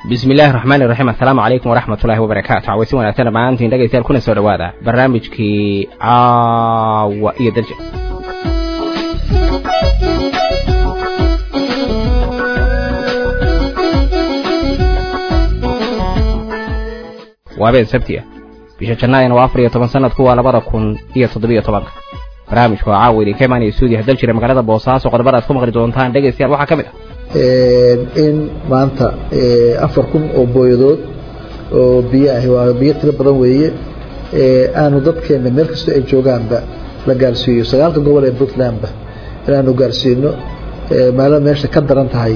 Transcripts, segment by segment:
bismi illaahi raxmaani raxiim assalaamu calaykum waraxmat ullahi wabarakaatu cawaysi wanaagsan dhammaantiin dhegaystayaal kuna soo dhowaada barnaamijkii caawa iyo dalja waa habeen sabti ah bisha jannaayana waa afar iyo toban sanadku waa labada kun iyo toddobiyo tobanka barnaamijku waa caawa idinka imaanaya stuudiyaha dal jira magaalada boosaaso qodobada aad ku maqli doontaan dhegaystayaal waxaa ka mid ah in maanta afar kun oo booyadood oo biyo ahi waa biyo tiro badan weeye aanu dadkeena meel kastoo ay joogaanba la gaarsiiyo sagaalka gobol ee puntlandba inaanu gaarsiino maalada meesha ka daran tahay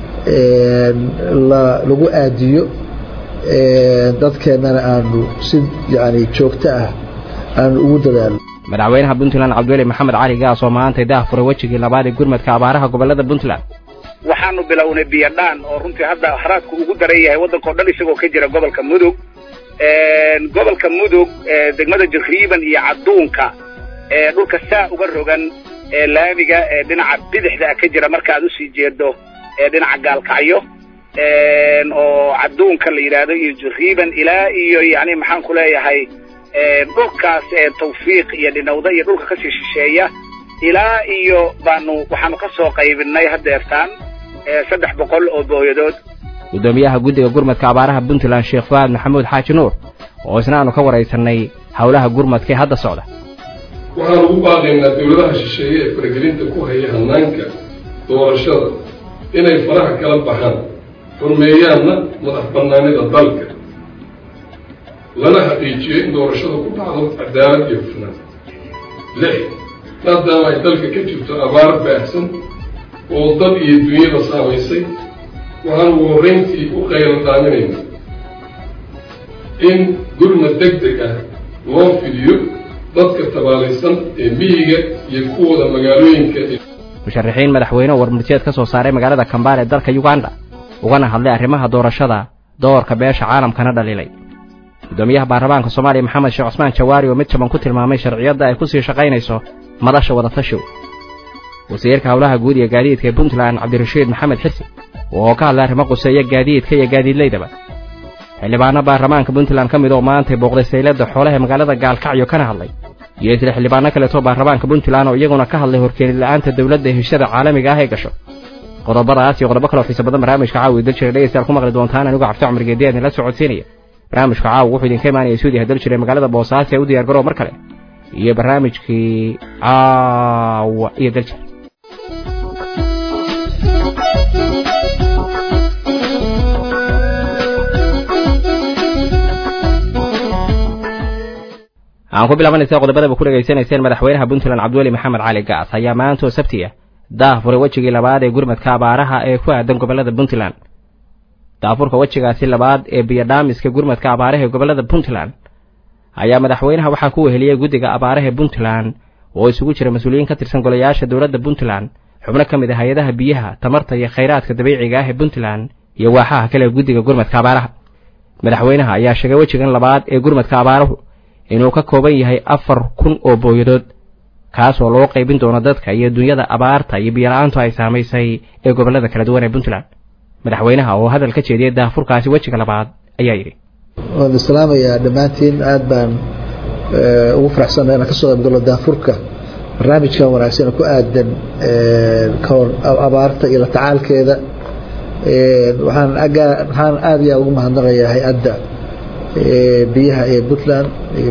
lagu aadiyo dadkeennana aanu si yani joogto ah aanu ugu dadaalo madaxweynaha puntland cabdiweli maxamed cali gaas oo maantay daah furay wejigii labaad ee gurmadka abaaraha gobolada puntland waxaanu bilownay biyadhaan oo runtii hadda haraadku ugu daran yahay waddanka o dhan isagoo ka jira gobolka mudug gobolka mudug degmada jariiban iyo cadduunka dhulka saa uga rogan laamiga dhinaca bidixda ka jira marka aad usii jeedo dhinaca gaalkacyo oo cadduunka la yidhaahdo iyo jariiban ilaa iyo yani maxaan ku leeyahay dhulkaas tawfiiq iyo dhinawda iyo dhulka kasii shisheeya ilaa iyo baanu waxaanu ka soo qaybinay haddeertaan saddex boqol oo booyadood guddoomiyaha guddiga gurmadka abaaraha puntland sheekh fuaad maxamuud xaaji nuur oo isna aanu ka waraysanay howlaha gurmadka ee hadda socda waxaan ugu baaqaynaa dawladaha shisheeye ee faragelinta ku haya hannaanka doorashada inay faraha kala baxaan xurmeeyaanna madax bannaanida dalka lana xaqiijiyo in doorashada ku dhacdo cadaalad iyo hufnaan lix maadaama ay dalka ka jirto abaar baahsan oo dad iyo dunyada saamaysay waxaan ugu horrayntii u qaylo daaminaynaa in gurmad deg deg ah loo fidiyo dadka tabaalaysan ee miyiga iyo kuwooda magaalooyinka musharaxiin madaxweyne oo warmurtiyeed ka soo saaray magaalada kambaal ee dalka uganda ugana hadlay arrimaha doorashada doorka beesha caalamkana dhaliilay guddoomiyaha baarlamaanka soomaaliya maxamed sheekh cusmaan jawaari oo mid jaban ku tilmaamay sharciyadda ay ku sii shaqaynayso madasha wadatashiw wasiirka howlaha guud iyo gaadiidka ee puntland cabdirashiid maxamed xisi oo ka hadlay arrimo quseeya gaadiidka iyo gaadiidlaydaba xildhibaano baarlamaanka puntland ka mid oo maantay booqday sayladda xoolaha ee magaalada gaalkacyo kana hadlay iyo isla xildhibaano kaleetoo baarlamaanka puntland oo iyaguna ka hadlay horkeenila'aanta dowladda heshada caalamiga ah ee gasho qodobadaas iyo qodobo kaloo xiisa badan barnaamijka caawi dal jira dhegaystayaal ku maqli doontaan anigu cabdi cumar geediya idinla socodsiinaya barnaamijka caawa wuxuu idinka imaanaya stuudiyaha dal jira ee magaalada boosaaso ee u diyaar garoo mar kale iyo barnaamijkii caawa iyo daljir aan ku bilaabanaysa qodobadaba ku dhegaysanayseen madaxweynaha puntland cabdiweli maxamed cali gaas ayaa maanta oo sabti ah daah furay wejigii labaad ee gurmadka abaaraha ee ku aadan gobolada puntland daafurka wejigaasi labaad ee biyodhaamiska gurmadka abaaraha ee gobolada puntland ayaa madaxweynaha waxaa ku weheliyey guddiga abaaraha ee puntland oo isugu jira mas-uuliyiin ka tirsan golayaasha dowladda puntland xubno ka mid ah hay-adaha biyaha tamarta iyo khayraadka dabiiciga ah ee puntland iyo waaxaha kale ee guddiga gurmadka abaaraha madaxweynaha ayaa sheegay wejigan labaad ee gurmadka abaaruhu inuu ka kooban yahay afar kun oo booyadood kaasoo loo qaybin doono dadka iyo dunyada abaarta iyo biyola-aantu ay saamaysay ee gobollada kala duwan ee puntland madaxweynaha oo hadal ka jeediyey daafurkaasi wejiga labaad ayaa yidhi waan islaamayaa dhammaantiin aad baan ugu faraxsanna inaan ka soo qaybgalo daafurka barnaamijkan wanaagsan ku aadan abaarta iyo la tacaalkeeda waxaan waxaan aad iyo aad ugu mahadnaqayaa hay-adda biyaha ee puntland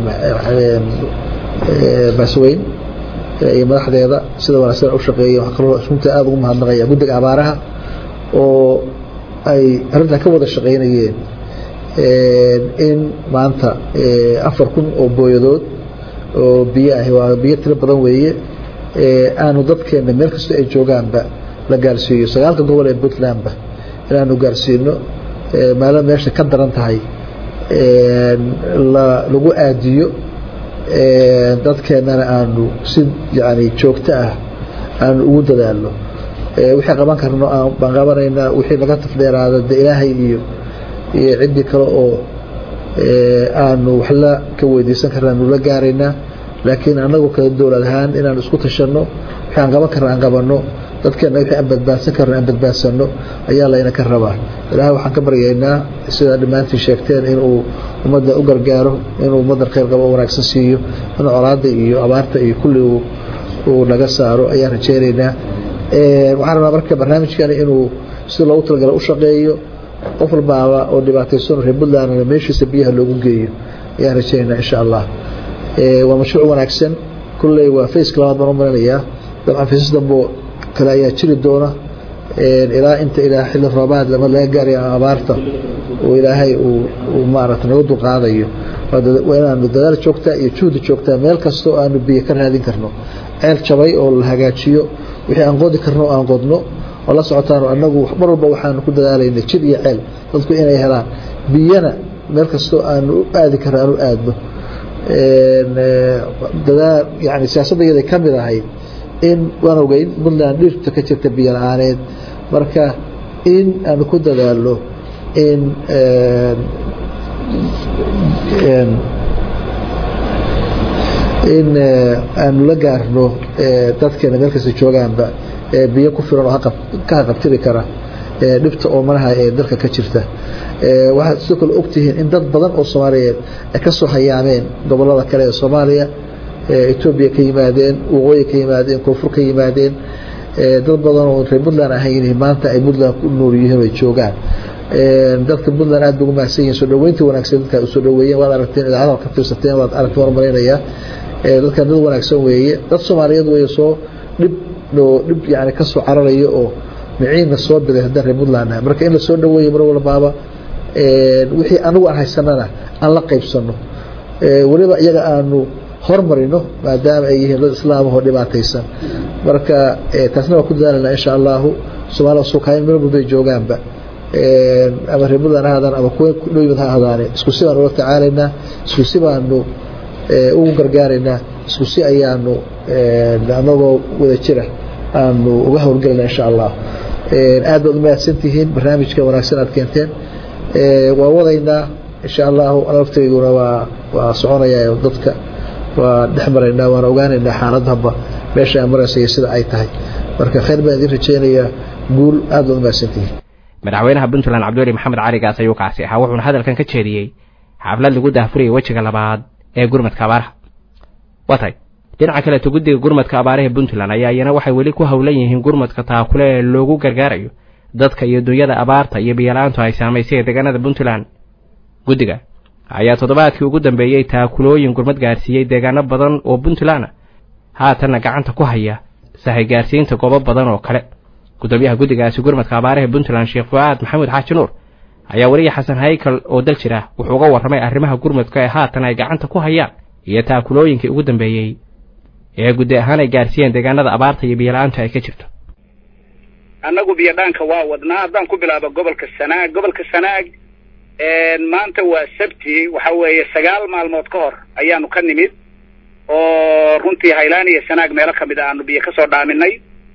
baasweyn iyo madaxdeeda sida wanaagsan u shaqeeya waxaa kaloo runtii aad ugu mahadnaqaya guddiga abaaraha oo ay arrintan ka wada shaqaynayeen in maanta afar kun oo booyadood oo biyo ahi waa biyo tiro badan weeye aanu dadkeena meel kastoo ay joogaanba la gaarsiiyo sagaalka gobol ee puntlandba inaanu gaarsiino maalada meesha ka daran tahay lagu aadiyo dadkeennana aanu si yani joogto ah aanu ugu dadaalno wixii qaban karno baan qabanaynaa wixii naga tafdheeraada de ilaahay iyo iyo ciddii kale oo aanu waxla ka weydiisan karna aanu la gaaraynaa laakiin annagu kala dowlad ahaan inaan isku tashanno waxaan qaban karna aan qabanno dadkeena wixii aan badbaadsan karno aan badbaadsano ayaa layna ka rabaa ilaahay waxaan ka baryaynaa sidaa dhammaantiin sheegteen inuu ummadda u gargaaro inuu ummaddan khayr qabo o wanaagsan siiyo inuu colaadda iyo abaarta iyo kulli uu naga saaro ayaan rajaynaynaa waxaan rabaa marka barnaamijkani inuu sida loogu talagala u shaqeeyo qof walbaaba oo dhibaataysan reer puntlandna meeshiisa biyaha loogu geeyo ayaan rajaynaynaa insha allah waa mashruuc wanaagsan kulley waa faceka labaad baan u malinayaa dabcan faces dambo kale ayaa jiri doona ilaa inta ilaa xilli roobaad lama laga gaarayo abaarta oo ilaahay uu maarata naga dulqaadayo waa inaanu dadaal joogtaa iyo juhdi joogtaa meel kasta oo aanu biyo ka raadin karno ceel jabay oo la hagaajiyo wixii aan qodi karno oo aan qodno oo la socotaan anagu mar walba waxaanu ku dadaalayna jid iyo ceel dadku inay helaan biyana meel kastoo aanu u aadi karno aan u aadno dadaal yani siyaasadayada ka mid ahayd in waan ogeyn puntland dhirta ka jirta biyo la-aaneed marka in aanu ku dadaalno in in aanu la gaarno dadkeena meel kasta joogaanba biyo ku filan oo ka haqabtiri kara dhibta oomanaha ee dalka ka jirta waxaad sidoo kale ogtihiin in dad badan oo soomaaliyeed ay ka soo hayaameen gobolada kale ee soomaaliya etoobiya ka yimaadeen waqooyi ka yimaadeen koonfur ka yimaadeen dad badan oo reer puntland ahayn maanta ay puntland ku nool yihiin ay joogaan dadka puntland aad bay ugu mahadsan yihin soo dhaweynta wanaagsan dadka usoo dhaweeyeen waad aragteen idaacada ka fiirsateen waad aragteen waan malaynayaa dadkan dad wanaagsan weeye dad soomaaliyeed weeye soo dhib oo dhib yani ka soo cararayo oo miciinna soo biday haddaan reer puntland ah marka in la soo dhaweeyo mar walbaaba wixii anagu aan haysanana aan la qaybsano weliba iyaga aanu hormarino maadaama ay yihiin dad islaamahoo dhibaataysan marka taasna waa ku dadaalanaa insha allahu soomaalida suukayn meel walbay joogaanba ama reer puntland ha hadaan ama kuwa dhow yimid ha ahdaane isku si baanu ula tacaalaynaa isku si baanu ugu gargaaraynaa isku si ayaanu anagoo wada jira aanu uga howlgelayna insha allah aad baad umahadsantihiin barnaamijka wanaagsan aad keenteen waa wadaynaa insha allahu laftayduna waa waa soconayaa dadka waa dhex maraynaa waan ogaanaynaa xaaladhaba meesha aan maraysa iyo sida ay tahay marka khayr baan idin rajaynayaa guul aad baad umahadsantihiin madaxweynaha puntland cabdiweli maxamed cali gaas ayuu kaasi ahaa wuxuuna hadalkan ka jeediyey xaflad lagu daahfurayay wejiga labaad ee gurmadka abaaraha waa tahay dhinaca kaleeto guddiga gurmadka abaaraha puntland ayaa iyana waxay weli ku howlan yihiin gurmadka taakule ee loogu gargaarayo dadka iyo dunyada abaarta iyo biyala-aantu ay saamaysay deegaanada puntland guddiga ayaa toddobaadkii ugu dambeeyey taakulooyin gurmad gaarsiiyey deegaano badan oo puntland ah haatanna gacanta ku haya sahay gaarsiinta goobo badan oo kale gudoomiyaha guddigaasi gurmadka abaaraha puntland sheekh fuaad maxamuud xaaji nuur ayaa weliya xasan haykal oo dal jira wuxuu uga warramay arrimaha gurmadka ee haatan ay gacanta ku hayaan iyo taakulooyinkii ugu dambeeyey ee guddi ahaan ay gaarsiiyeen deegaanada abaarta iyo biyala-aantu ay ka jirto annagu biyodhaanka waa wadnaa haddaan ku bilaabo gobolka sanaag gobolka sanaag maanta waa sabti waxa weeye sagaal maalmood ka hor ayaanu ka nimid oo runtii haylaan iyo sanaag meelo kamid a aanu biyo kasoo dhaaminay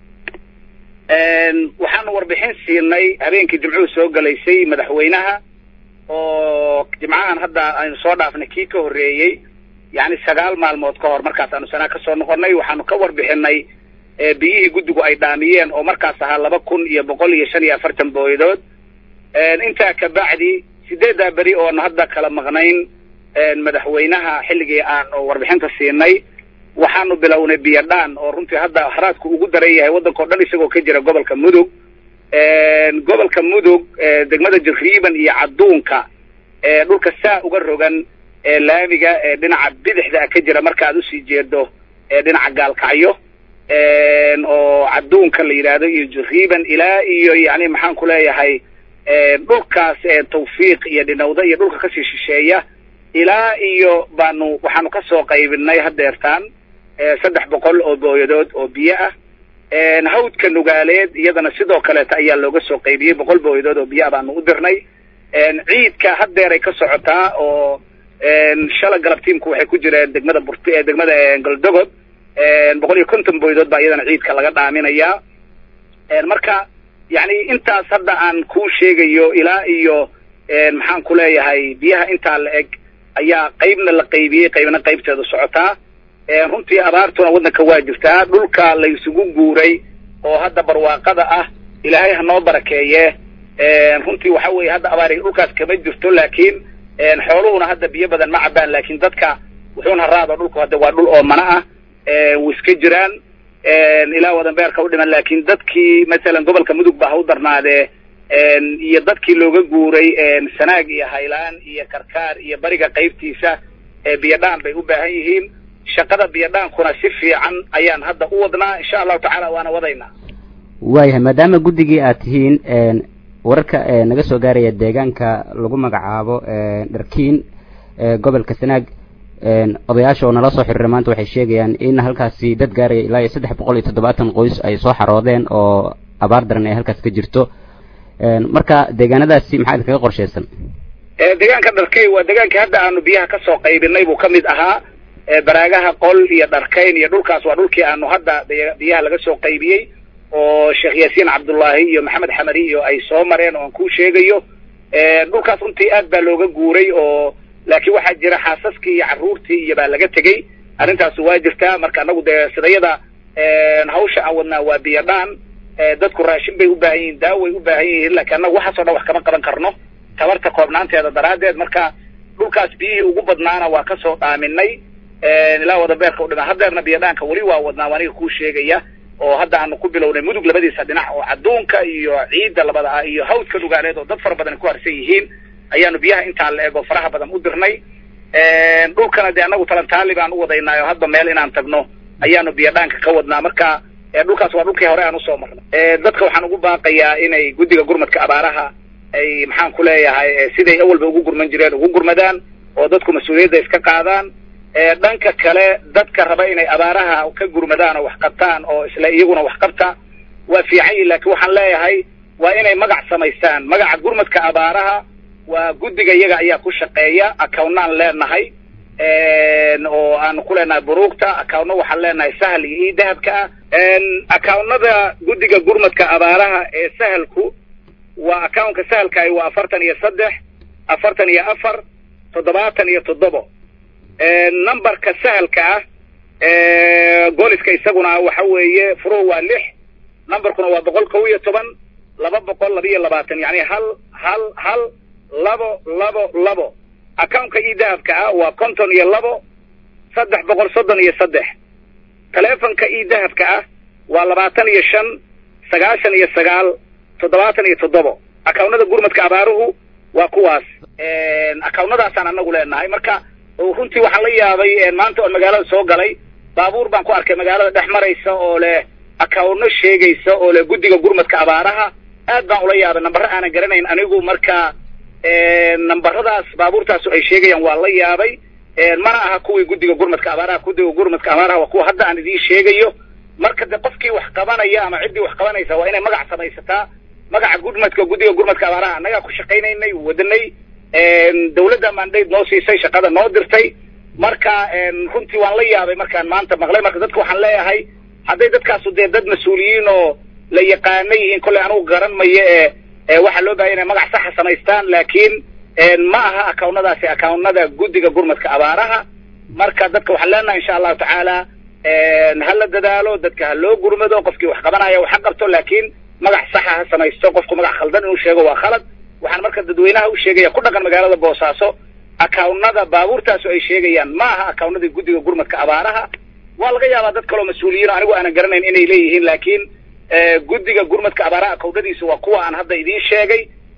waxaanu warbixin siinay habeenkii jimcuhu soo galaysay madaxweynaha oo jimcahan hadda aynu soo dhaafnay kii ka horreeyey yacni sagaal maalmood ka hor markaas aanu sanaag kasoo noqonnay waxaanu ka warbixinay biyihii guddigu ay dhaamiyeen oo markaas ahaa laba kun iyo boqol iyo shan iyo afartan booyadood intaa kabacdi sideeddaa beri oonu hadda kala maqnayn madaxweynaha xilligii aanu warbixinta siinay waxaanu bilownay biyodhaan oo runtii hadda haraadku ugu daran yahay waddanka o dhan isagoo ka jira gobolka mudug gobolka mudug degmada jariiban iyo cadduunka dhulka saa uga rogan laamiga dhinaca bidixda ka jira marka aad usii jeedo dhinaca gaalkacyo oo cadduunka la yidhaahdo iyo jariiban ilaa iyo yani maxaan ku leeyahay dhulkaas tawfiiq iyo dhinawda iyo dhulka kasii shisheeya ilaa iyo baanu waxaanu kasoo qaybinay hadeertaan saddex boqol oo booyadood oo biyo ah hawdka nugaaleed iyadana sidoo kaleeta ayaa looga soo qaybiyey boqol booyadood oo biyo ah baanu u dirnay ciidka haddeeray ka socotaa oo shala galab tiimku waxay ku jireen degmada burt degmada goldogod boqol iyo konton booyadood baa iyadana ciidka laga dhaaminayaa marka yani intaas hadda aan kuu sheegayo ilaa iyo maxaan ku leeyahay biyaha intaa la eg ayaa qaybna la qaybiyey qaybna qaybteedu socotaa runtii abaartuna waddanka waa jirtaa dhulka la isugu guuray oo hadda barwaaqada ah ilaahay ha noo barakeeye runtii waxa weeye hadda abaari dhulkaas kama jirto laakiin xooluhuna hadda biyo badan ma cabaan laakiin dadka wuxuuna raado dhulku hadda waa dhul oomana ah way iska jiraan ilaa wadanbeerka u dhiman laakiin dadkii masalan gobolka mudug ba ha u darnaadee iyo dadkii looga guuray sanaag iyo haylaan iyo karkaar iyo bariga qaybtiisa biyadhaan bay u baahan yihiin shaqada biyadhaankuna si fiican ayaan hadda u wadnaa insha allahu tacaala waana wadaynaa waayahay maadaama guddigii aad tihiin wararka naga soo gaaraya deegaanka lagu magacaabo dharkiin gobolka sanaag odayaasha oo nala soo xiriira maanta waxay sheegayaan in halkaasi dad gaaraya ilaa iyo saddex boqol iyo toddobaatan qoys ay soo xaroodeen oo abaar daran ay halkaas ka jirto marka deegaanadaasi maxaa idinkaga qorshaysan deegaanka dharkey waa deegaankii hadda aanu biyaha kasoo qaybinay buu kamid ahaa baraagaha qol iyo dharkayn iyo dhulkaas waa dhulkii aanu hadda biyaha laga soo qaybiyey oo sheekh yaasiin cabdullaahi iyo maxamed xamari iyo ay soo mareen oo aan kuu sheegayo dhulkaas runtii aad baa looga guuray oo laakiin waxaa jira xaasaskii iyo carruurtii iyo baa laga tegey arrintaas waa jirtaa marka anagu dee sidayada hawsha aan wadnaa waa biyadhaan dadku raashin bay u baahan yihiin daaway u baahan yihiin laakiin annagu waxaasoo dhan wax kama qaban karno tabarta koobnaanteeda daraaddeed marka dhulkaas biyihii ugu badnaana waa kasoo dhaaminay ilaa wadabeerka u dhima haddeerna biyadhaanka weli waa wadnaa aniga kuu sheegaya oo hadda aanu ku bilownay mudug labadiisa dhinac oo cadduunka iyo ciidda labada ah iyo hawdka dhugaaleed oo dad fara badan ku harsan yihiin ayaanu biyaha intaa la ego faraha badan u dirnay dhulkana dee annagu talantaali baan u wadaynaa oo hadba meel inaan tagno ayaanu biyadhaanka ka wadnaa marka dhulkaas waa dhulkii hore aan usoo marnay dadka waxaan ugu baaqayaa inay guddiga gurmadka abaaraha ay maxaan ku leeyahay siday awalba ugu gurman jireen ugu gurmadaan oo dadku mas-uuliyadda iska qaadaan dhanka kale dadka raba inay abaaraha ka gurmadaan oo wax qabtaan oo isla iyaguna wax qabta waa fiican yihin laakiin waxaan leeyahay waa inay magac samaystaan magaca gurmadka abaaraha waa guddiga iyaga ayaa ku shaqeeya accownaan leenahay oo aanu ku leenahay buruugta accowno waxaan leenahay sahal iyo ii dahabka ah accownada guddiga gurmadka abaaraha ee sahalku waa accownka sahalkaay waa afartan iyo saddex afartan iyo afar toddobaatan iyo toddobo numberka sahalka ah goliska isaguna waxa weeye furuhu waa lix numberkuna waa boqol kow iyo toban laba boqol laba iyo labaatan yani hal hal hal labo labo labo accountka ii dahabka ah waa konton iyo labo saddex boqol soddon iyo saddex telefonka ii dahabka ah waa labaatan iyo shan sagaashan iyo sagaal toddobaatan iyo toddobo accownada gurmadka abaaruhu waa kuwaas accownadaasaan anagu leenahay marka runtii waxaan la yaabay maanta oon magaalada soo galay baabuur baan ku arkay magaalada dhex maraysa oo leh accowno sheegaysa oo leh guddiga gurmadka abaaraha aad baan ula yaabay nambaro aanan garanayn anigu marka nambaradaas baabuurtaasu ay sheegayaan waa la yaabay mana aha kuwii guddiga gurmadka abaaraha guddiga gurmadka abaaraha waa kuwa hadda aan idiin sheegayo marka de qofkii wax qabanaya ama ciddii wax qabanaysa waa inay magac samaysataa magaca gurmadka guddiga gurmadka abaaraha annagaa ku shaqaynaynay wadanay dawladda mandate noo siisay shaqada noo dirtay marka runtii waan la yaabay markaan maanta maqlay marka dadka waxaan leeyahay hadday dadkaasu dee dad mas-uuliyiin oo la yaqaana yihiin kolley anugu garan mayo ee waxaa loo bahaya inay magac saxa samaystaan laakiin ma aha accownadaasi accownada guddiga gurmadka abaaraha marka dadka waxaan leenahay insha allahu tacaala ha la dadaalo dadka ha loo gurmado qofkii wax qabanaya wax ha qabto laakiin magac saxa ha samaysto qofku magac khaldan inuu sheego waa khalad waxaan marka dadweynaha u sheegaya ku dhaqan magaalada boosaaso accownada baabuurtaasu ay sheegayaan ma aha accownadii guddiga gurmadka abaaraha waa laga yaabaa dad kaloo mas-uuliyiin anigu aanan garanayn inay leeyihiin laakiin guddiga gurmadka abaaraha accownadiisa waa kuwa aan hadda idiin sheegay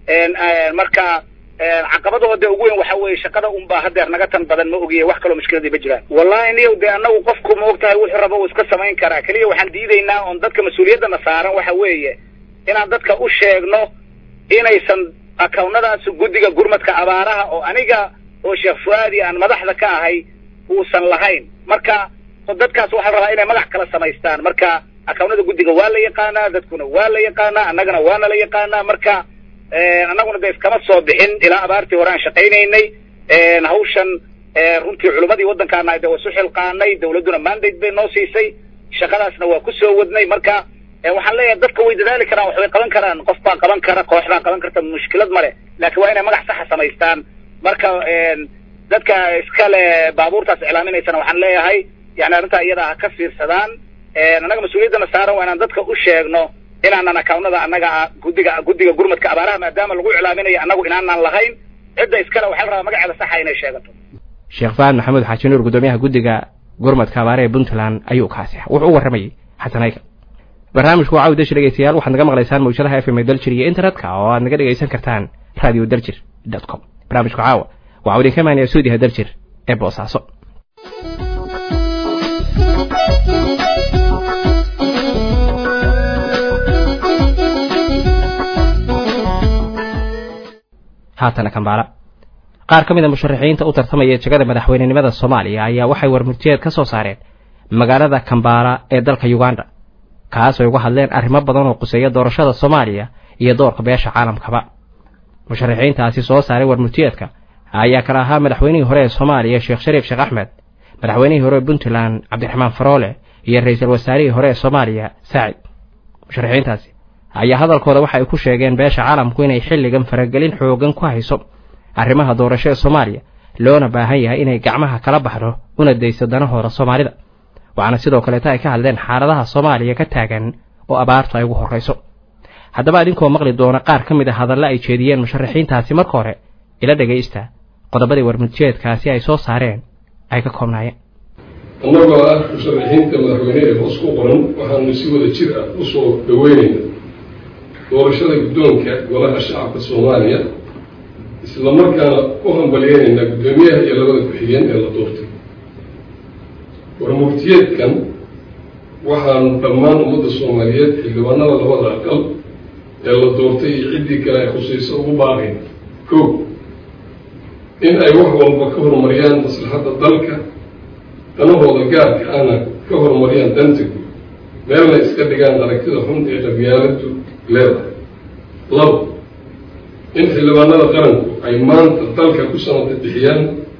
marka caqabadooda ugu weyn waxa weeye shaqada unbaa hadeer naga tan badan ma ogiye wax kaloo mushkiladii ma jiraan wallahi niyow dee anagu qofku ma og tahay wuxuu raba uu iska samayn karaa keliya waxaan diidaynaa oon dadka mas-uuliyaddana saaran waxa weeye inaan dadka u sheegno inaysan accownadaas guddiga gurmadka abaaraha oo aniga oo sheekh fuaadi aan madaxda ka ahay uusan lahayn marka dadkaas waxaa rabaa inay magac kala samaystaan marka accownada guddiga waa la yaqaanaa dadkuna waa la yaqaanaa annagana waana la yaqaanaa marka annaguna de iskama soo bixin ilaa abaartii hore aan shaqaynaynay hawshan runtii culimmadii waddankaana de waa isu xilqaanay dawladduna mandate bay noo siisay shaqadaasna waa kusoo wadnay marka waxaan leeyahay dadka way dadaali karaan waxbay qaban karaan qof baa qaban kara koox baa qaban karta mushkilad male laakiin waa inay magac saxa samaystaan marka dadka iskale baabuurtaas iclaaminaysana waxaan leeyahay yani arrintaa iyada ha ka fiirsadaan annaga mas-uuliyaddana saaran waa inaan dadka u sheegno inaanan akawnada annaga guddiga guddiga gurmadka abaaraha maadaama lagu iclaaminayo annagu inaanan lahayn cidda iskale waxaa la rabaa magaceeda saxa inay sheegato sheekh fahad maxamuud xaaji nuur guddoomiyaha guddiga gurmadka abaare ee puntland ayuu kaasi wuxuu u warramayey xasanayka barnaamijku waa caawi dashi dhegeystayaal waxaad naga maqlaysaan mawjadaha f m daljir iyo internetka oo aad naga dhegaysan kartaan radio daljir dot com barnaamijku caawa waxau idinka imaanaya suudiha daljir ee boosaaso haatana kambaala qaar ka mid a musharaxiinta u tartamaya jegada madaxweynenimada soomaaliya ayaa waxay warmurtiyeed ka soo saareen magaalada kambaala ee dalka uganda kaas ay uga hadleen arrimo badan oo quseeya doorashada soomaaliya iyo doorka beesha caalamkaba musharaxiintaasi soo saaray warmurtiyeedka ayaa kala ahaa madaxweynihii hore ee soomaaliya sheekh shariif sheekh axmed madaxweynihii hore ee puntland cabdiraxmaan faroole iyo ra-iisul wasaarihii hore ee soomaaliya saacid musharaxiintaasi ayaa hadalkooda waxa ay ku sheegeen beesha caalamku inay xilligan faragelin xoogan ku hayso arrimaha doorasho ee soomaaliya loona baahan yahay inay gacmaha kala baxdo una dayso danahooda soomaalida waxaana sidoo kaleeta ay ka hadleen xaaladaha soomaaliya ka taagan oo abaartu ay ugu horrayso haddaba idinkoo maqli doona qaar ka mid a hadalla ay jeediyeen musharaxiintaasi marka hore ila dhegaysta qodobadii warmurtiyeedkaasi ay soo saareen ay ka koobnaayeen annagoo ah musharaxiinta madaxweyne ee hoos ku qoran waxaanu si wada jir ah u soo dhoweynaynaa doorashada guddoonka golaha shacabka soomaaliya isla markaana u hambalyeynayna guddoomiyaha iyo labada ku-xigeen ee la doortay warmurtiyeedkan waxaanu dhammaan ummadda soomaaliyeed xildhibaanada labada aqal ee la doortay iyo ciddii kale ay khusayso ugu baaqayn ko in ay wax walba ka horumariyaan maslaxadda dalka danahooda gaarka ana ka horumariyaan danta guud meelna iska dhigaan aragtida xun ee qabyaaladu leedahay labo in xildhibaanada qaranku ay maanta dalka ku sanada bixiyaan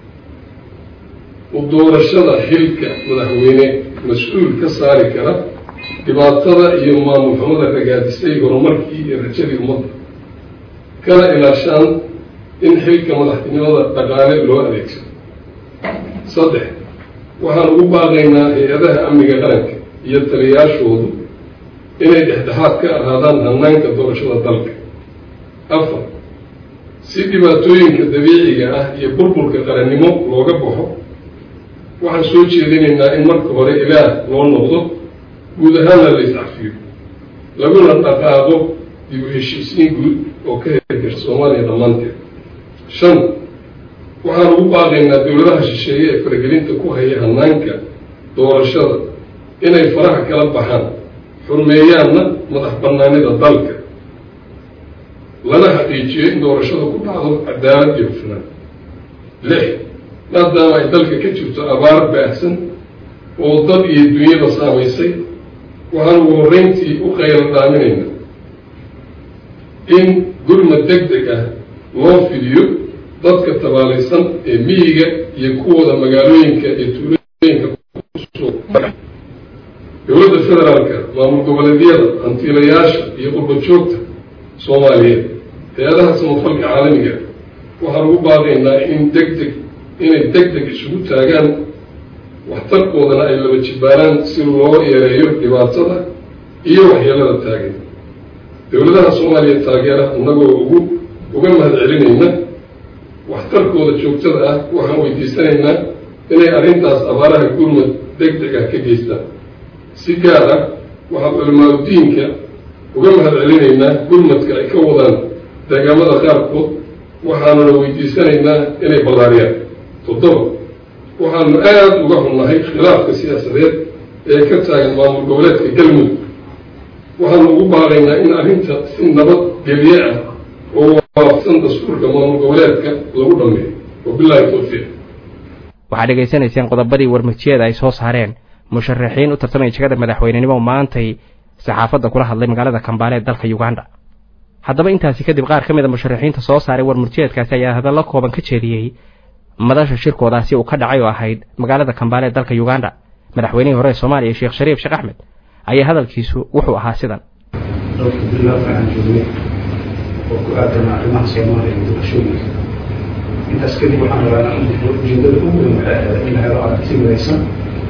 u doorashada xilka madaxweyne mas-uul ka saari kara dhibaatada iyo maamul xumada ragaadisay horumarkii iyo rajadii ummadda kana ilaashaan in xilka madaxtinimada dhaqaale loo adeegsado saddex waxaan ugu baaqaynaa hay-adaha amniga qaranka iyo taliyaashoodu inay dhexdhexaad ka ahaadaan hanaanka doorashada dalka afar si dhibaatooyinka dabiiciga ah iyo burburka qarannimo looga baxo waxaan soo jeedinaynaa in marka hore ilaah loo noqdo guud ahaanna la iscafiyo laguna dhaqaaqo dib u heshiisiin guud oo ka hirgasha soomaaliya dhammaanteed shan waxaan ugu baaqaynaa dowladaha shisheeye ee faragelinta ku haya hanaanka doorashada inay faraha kala baxaan xurmeeyaanna madax banaanida dalka lana xaqiijiyo in doorashada ku dhacdo cadaalad iyo hufnaan lix maadaama ay dalka ka jirto abaar baahsan oo dad iyo dunyada saamaysay waxaan ugu horreyntii u qayla dhaaminaynaa in gurmad deg deg ah loo fidiyo dadka tabaalaysan ee miyiga iyo kuwooda magaalooyinka iyo tuulooyinka kusoo dowladda federaalka maamul goboleedyada hantiilayaasha iyo qurba joogta soomaaliyeed hay-adaha samafalka caalamiga waxaan ugu baaqaynaa in deg deg inay deg deg isugu taagaan waxtarkoodana ay laba jibaaraan si loo yareeyo dhibaatada iyo waxyeelada taagan dowladaha soomaaliya taageera innagoo ugu uga mahad celinayna waxtarkooda joogtada ah waxaan weydiisanaynaa inay arrintaas abaaraha gurmad deg deg ah ka geystaan si gaar ah waxaan culimaadudiinka uga mahad celinaynaa gurmadka ay ka wadaan deegaamada qaarkood waxaanuna weydiisanaynaa inay ballaariyaan toddoba waxaanu aada uga xunnahay khilaafka siyaasadeed ee ka taagan maamul goboleedka galmudug waxaanu ugu baaqaynaa in arrinta si nabad geliye ah oo waafaqsan dastuurka maamul goboleedka lagu dhameeyo wabilaahi tawfiiq waxaad dhegaysanayseen qodobadii warmurtiyeeda ay soo saareen musharaxiin u tartamaya jegada madaxweynenimo maantay saxaafadda kula hadlay magaalada kambaale ee dalka uganda haddaba intaasi kadib qaar ka mid a musharaxiinta soo saaray warmurtiyeedkaasi ayaa hadallo kooban ka jeediyey madasha shirkoodaasi uu ka dhacay oo ahayd magaalada kambaale ee dalka uganda madaxweynihii hore ee soomaaliya sheekh shariif sheekh axmed ayaa hadalkiisu wuxuu ahaa sidan dhowrka bilood waxaan joognay oo ku aadan arrimaha soomaaliya iyo doorashooyinka intaas kadib waxaan rabaa ujeedada ugu weyn waxay ahayd in la helo aragti midaysan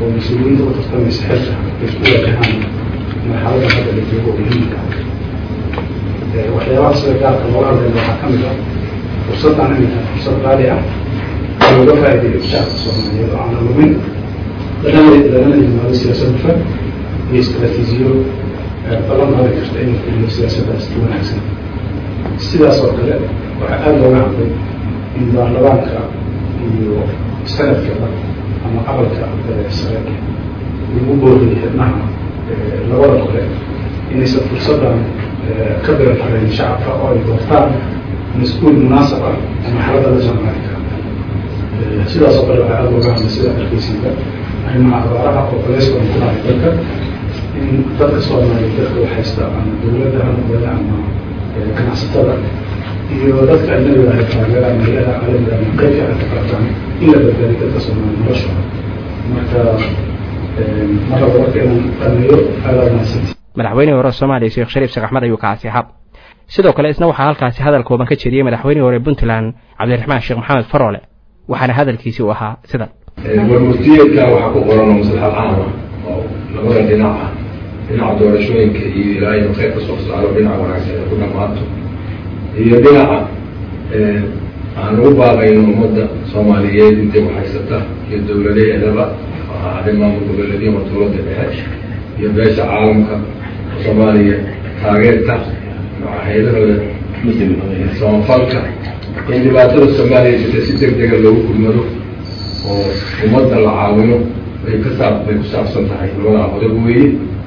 oo mas-uuliyiinta u tartamaysa xilka ay isku wajahaan marxalada hadda la joogo oo muhiimka ah waxyaabaha sida gaarka looga hadlaya waxaa ka mid ah fursaddan inay tahay fursad qaali ah looga faa'iideeyo shacabka soomaaliyeed oo aan lumin lagana yimaado siyaasad hufan iyo istaraatiijiyo ballan qaadi karta inuu fuliyo siyaasaddaas si wanaagsan sidaas oo kale waxaa aada looga hadlay in baarlamaanka iyo sanadkaba ama aqalka sare lagu booriyay xibnaha labada kole inaysan fursaddan ka biran karayn shacabka oo ay doortaan mas-uul munaasab ah ama xaaladda la jaanqaadi kara sidaas oo kale waxaa aada looga hadlay sida arkeysiga arrimaha abaaraha oo culays badan ku dhacay dalka in dadka soomaaliya dadka waxaysta ama dowladda ha noqdeen ama ganacsatada iyo dadka ajnabiga ay taageeraan meelaha caalamiga ama qeybka ay ka qaataan in la badbaadiyo dadka soomaaliya noloshooda marka mar laba marka inaan dhameeyo aada mahadsanti madaxweynihii hore soomaaliya sheekh shariif sheekh axmed ayuu kaasi ahaa sidoo kale isna waxaa halkaasi hadal kooban ka jeediyey madaxweynihii hore puntland cabdiraxmaan sheekh maxamed faroole waxaana hadalkiisii u ahaa sidan warmurtiyeedka waxaa ku qoran oo maslaxa caama oo labada dhinac ah dhinaca doorashooyinka iyo ilaa inuu kheyr ka soo saaro dhinaca wanaagsan ay ku dhammaato iyo dhinaca aan ugu baaqayno ummadda soomaaliyeed intay waxhaysata iyo dowladeedaba ahaadee maamul goboleedyo ama dowladda dhexe iyo beesha caalamka soomaaliya taageerta hay-adahooda samafalka in dhibaatada soomaaliya jirta si deg dega loogu gurmado oo ummadda la caawino bay ka saab bay ku saabsan tahay labadaa qodob weeye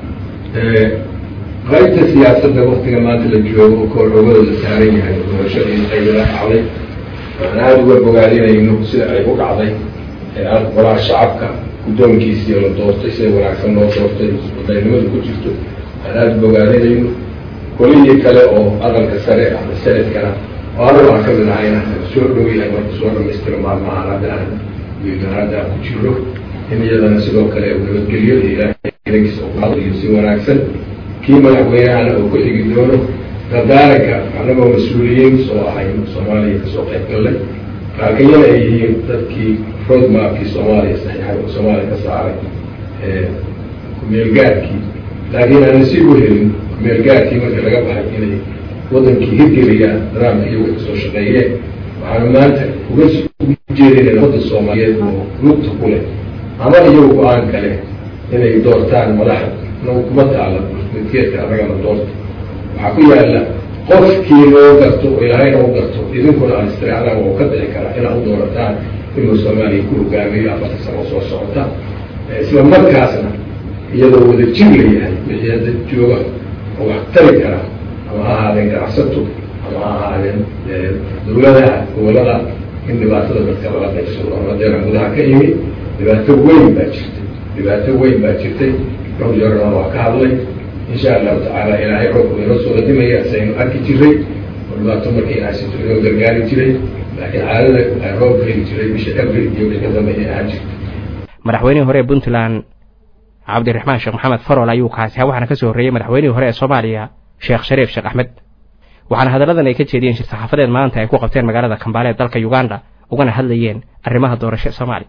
qaybta siyaasadda waktiga maanta la joogo oo koorxoogadooda saaran yahay doorashadii qaybala dhacday aan aada uga bogaadinayno sida ay u dhacday golaha shacabka guddoonkiisii la doortay sida wanaagsan loo doortay wadaynimadu ku jirto aan aada u bogaadinayno kolihii kale oo aqalka sare ama sanadkana oo anagu aan ka mid ahayna soo dhow yahay marka soo dhamaystiro maalmahaan hadda aan wiilganaada aan ku jiro in iyadana sidoo kale nabadgelyo iyo ilaahiisa iyo si wanaagsan kii madaxweynehana oo ku xigi doono dardaaranka anagoo mas-uuliyiin soo ahay soomaaliya kasoo qayb gallay laakiin ay yihiin dadkii roadmapkii soomaaliya saxiixay oo soomaaliya ka saaray kumeelgaarkii laakiin aan nasiib u helin kumeelgaarkii marka laga baxay inay wadankii hirgeliyaan daraamka iyagu kasoo shaqeeyeen waxaanu maanta uga ujeedinayna wadda soomaaliyeed oo lugta ku leh ama iyagu go-aan kale inay doortaan madaxa nagu kuma taala midkeedka annagana doorta waxaa ku yaala qofkii loo garto oo ilaahayna u garto idinkuna aan istiraacdaan oo ka dhici kara inaad u doorataan inuu soomaaliya ku hogaamiyo afarta sano soo socota isla markaasna iyadoo wada jir la yahay wixii hadda jooga oo wax tari kara ama ha ahaadeen ganacsato ama ha ahaadeen dowladaha gobolada in dhibaatada dadka lala qaybsado ama deeran gudaha ka yimi dhibaato weyn baa jirtay dhibaato weyn baa jirtay dhowr jeerna waa ka hadlay insha allahu tacaala ilaahay roobku inoo soo radimaya saynu arki jiray oo dhibaato markii aasito inoo gargaari jiray laakiin caadada roob heli jiray bisha abril iyo wixii ka dambeeya ahaan jirta madaxweynihii hore ee puntland cabdiraxmaan sheekh maxamed farol ayuu kaasi ha waxaana kasoo horreeyey madaxweynihii hore ee soomaaliya sheekh shariif sheekh axmed waxaana hadalladan ay ka jeediyeen shir saxaafadeed maanta ay ku qabteen magaalada kambaale ee dalka uganda ugana hadlayeen arrimaha doorasho ee soomaaliya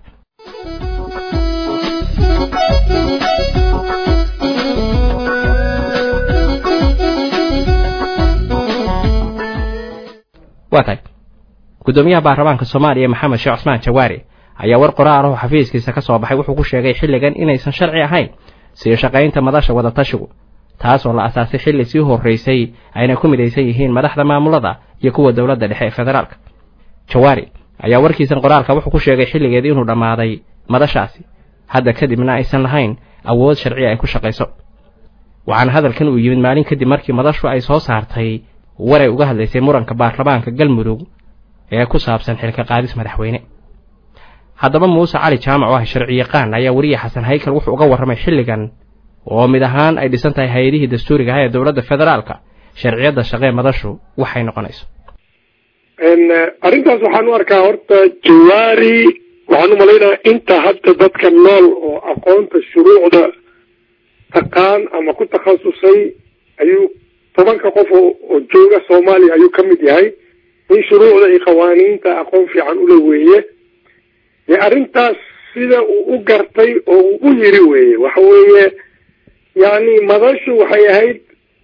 waa tahay guddoomiyaha baarlamaanka soomaaliya maxamed sheekh cusmaan jawaari ayaa war qoraal oo xafiiskiisa ka soo baxay wuxuu ku sheegay xilligan inaysan sharci ahayn sii shaqaynta madasha wadatashigu taasoo la asaasay xilli sii horraysay ayna ku midaysan yihiin madaxda maamulada iyo kuwa dowladda dhexe ee federaalka jawaari ayaa warkiisan qoraalka wuxuu ku sheegay xilligeed inuu dhammaaday madashaasi hadda kadibna aysan lahayn awood sharciya ay ku shaqayso waxaana hadalkan uu yimid maalin kadib markii madashu ay soo saartay waray uga hadlaysay muranka baarlamaanka galmudug ee ku saabsan xilka qaadis madaxweyne haddaba muuse cali jaamac oo ah sharciyaqaan ayaa weriye xasan haykal wuxuu uga warramay xilligan oo mid ahaan ay dhisan tahay hay-adihii dastuuriga ah ee dowladda federaalka sharciyadda shaqee madashu waxay noqonayso arrintaas waxaan u arkaa horta jawaari waxaan u malaynayaa inta hadda dadka nool oo aqoonta shuruucda taqaan ama ku takhasusay ayuu tobanka qof oo jooga soomaaliya ayuu ka mid yahay in shuruucda iyo qawaaniinta aqoon fiican ula weeye dee arrintaas sida uu u gartay oo uu u yiri weeye waxa weeye yacni madashu waxay ahayd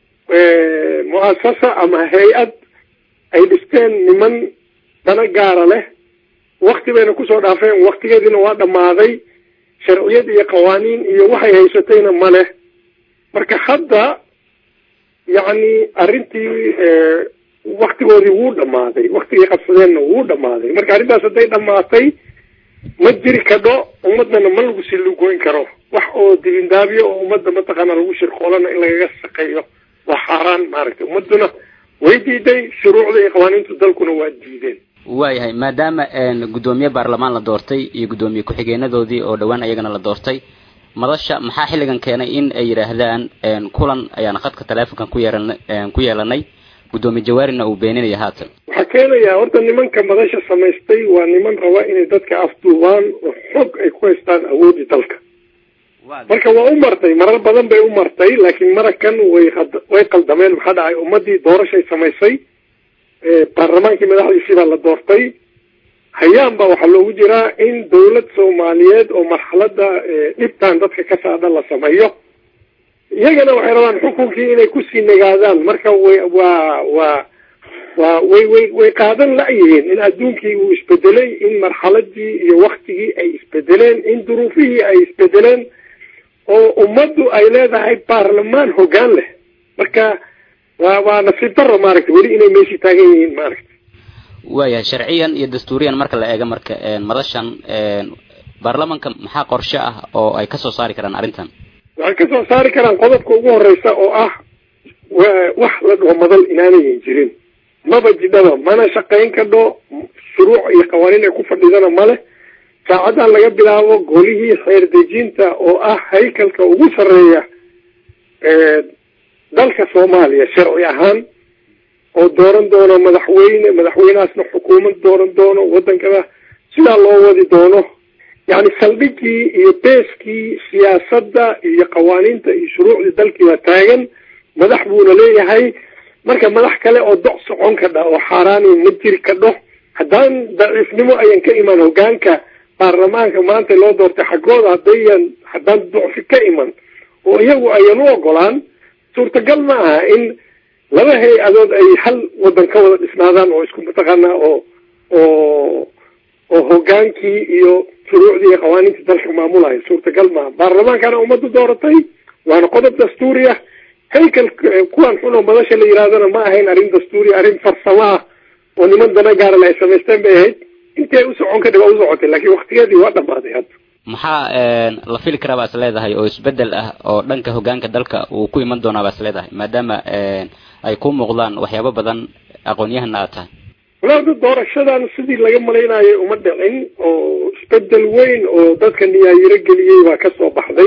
mu'asasa ama hay-ad ay dhisteen niman dana gaara leh wakti bayna kusoo dhaafeen waktigeediina waa dhammaaday sharciyad iyo qawaaniin iyo waxay haysatayna ma leh marka hadda yacni arrintii waktigoodii wuu dhammaaday waktigii qabsadeenna wuu dhammaaday marka arrintaas hadday dhammaatay ma jiri kadho ummadana ma lagu silugoyn karo wax oo dibindaabiyo oo ummadda mataqaana lagu shirqoolana in lagaga shaqeeyo waa xaaraan maaragtay ummaduna way diiday shuruucda iyo qawaaniintu dalkuna waa diideen waayahay maadaama guddoomiye baarlamaan la doortay iyo guddoomiye ku-xigeenadoodii oo dhowaan ayagana la doortay madasha maxaa xilligan keenay in ay yidhaahdaan kulan ayaan khadka taleefonkan ku yeeran ku yeelanay guddoomiye jawaarina uu beeninaya haatan waxaa keenaya horta nimanka madasha samaystay waa niman raba inay dadka afduubaan oo xog ay ku haystaan awoodii dalka marka waa u martay marar badan bay u martay laakiin marakan way way qaldameen maxaa dhacay ummadii doorashay samaysay baarlamaankii madaxdiisii baa la doortay hayaan baa waxaa loogu jiraa in dawlad soomaaliyeed oo marxalada dhibtan dadka ka saadha la sameeyo iyagana waxay rabaan xukunkii inay kusii nagaadaan marka way waa waa waa way way way qaadan la-yihiin in adduunkii uu isbedelay in marxaladii iyo waktigii ay isbedeleen in duruufihii ay isbedeleen oo ummaddu ay leedahay baarlamaan hoggaan leh marka waa waa nasiib daro maaragtay weli inay meeshii taagan yihiin maaragtay waayahay sharciyan iyo dastuuriyan marka la eego marka madashan baarlamanka maxaa qorshe ah oo ay kasoo saari karaan arrintan waxay kasoo saari karaan qodobka ugu horeysa oo ah wax la dhaho madal inaanayan jirin maba jidhaba mana shaqayn kadho shuruuc iyo qawaaniin ay ku fadhidana male saacadan laga bilaabo golihii xeer dejinta oo ah haykalka ugu sarreeya dalka soomaaliya sharci ahaan oo dooran doono madaxweyne madaxweynehaasna xukuumad dooran doono wadankada sidaa loo wadi doono yacni saldhigii iyo beeskii siyaasadda iyo qawaaniinta iyo shuruucdii dalkii baa taagan madax buuna leeyahay marka madax kale oo doc socon kadha oo xaaraani ma jiri kadho haddaan daciifnimo ayan ka iman hogaanka baarlamaanka maanta loo doortay xaggooda haddayan haddaan ducfi ka iman oo iyagu ayan u ogolaan suurtagal ma aha in laba hay-adood ay hal wadan ka wada dhisnaadaan oo isku mataqaanaa oo oo oo hogaankii iyo shuruucdii iyo qawaaniintii dalka maamulaya suurtagal maaha baarlamaankana ummaddu dooratay waana qodob dastuuri ah haykal kuwan xun oo madasha la yidhahdana ma ahayn arrin dastuuri arrin farsamo ah oo niman dana gaarale ay samaysteen bay ahayd intii ay u socon kadhib waa u socotay laakiin waktigeedii waa dhammaaday hadda maxaa la fili karaa baa is leedahay oo isbedel ah oo dhanka hogaanka dalka uu ku iman doonaa baa is leedahay maadaama ay ku muuqdaan waxyaabo badan aqoon-yahana aad tahay walaada doorashadan sidii laga malaynayo uma dhicin oo isbedel weyn oo dadka niyaayiro geliyey baa kasoo baxday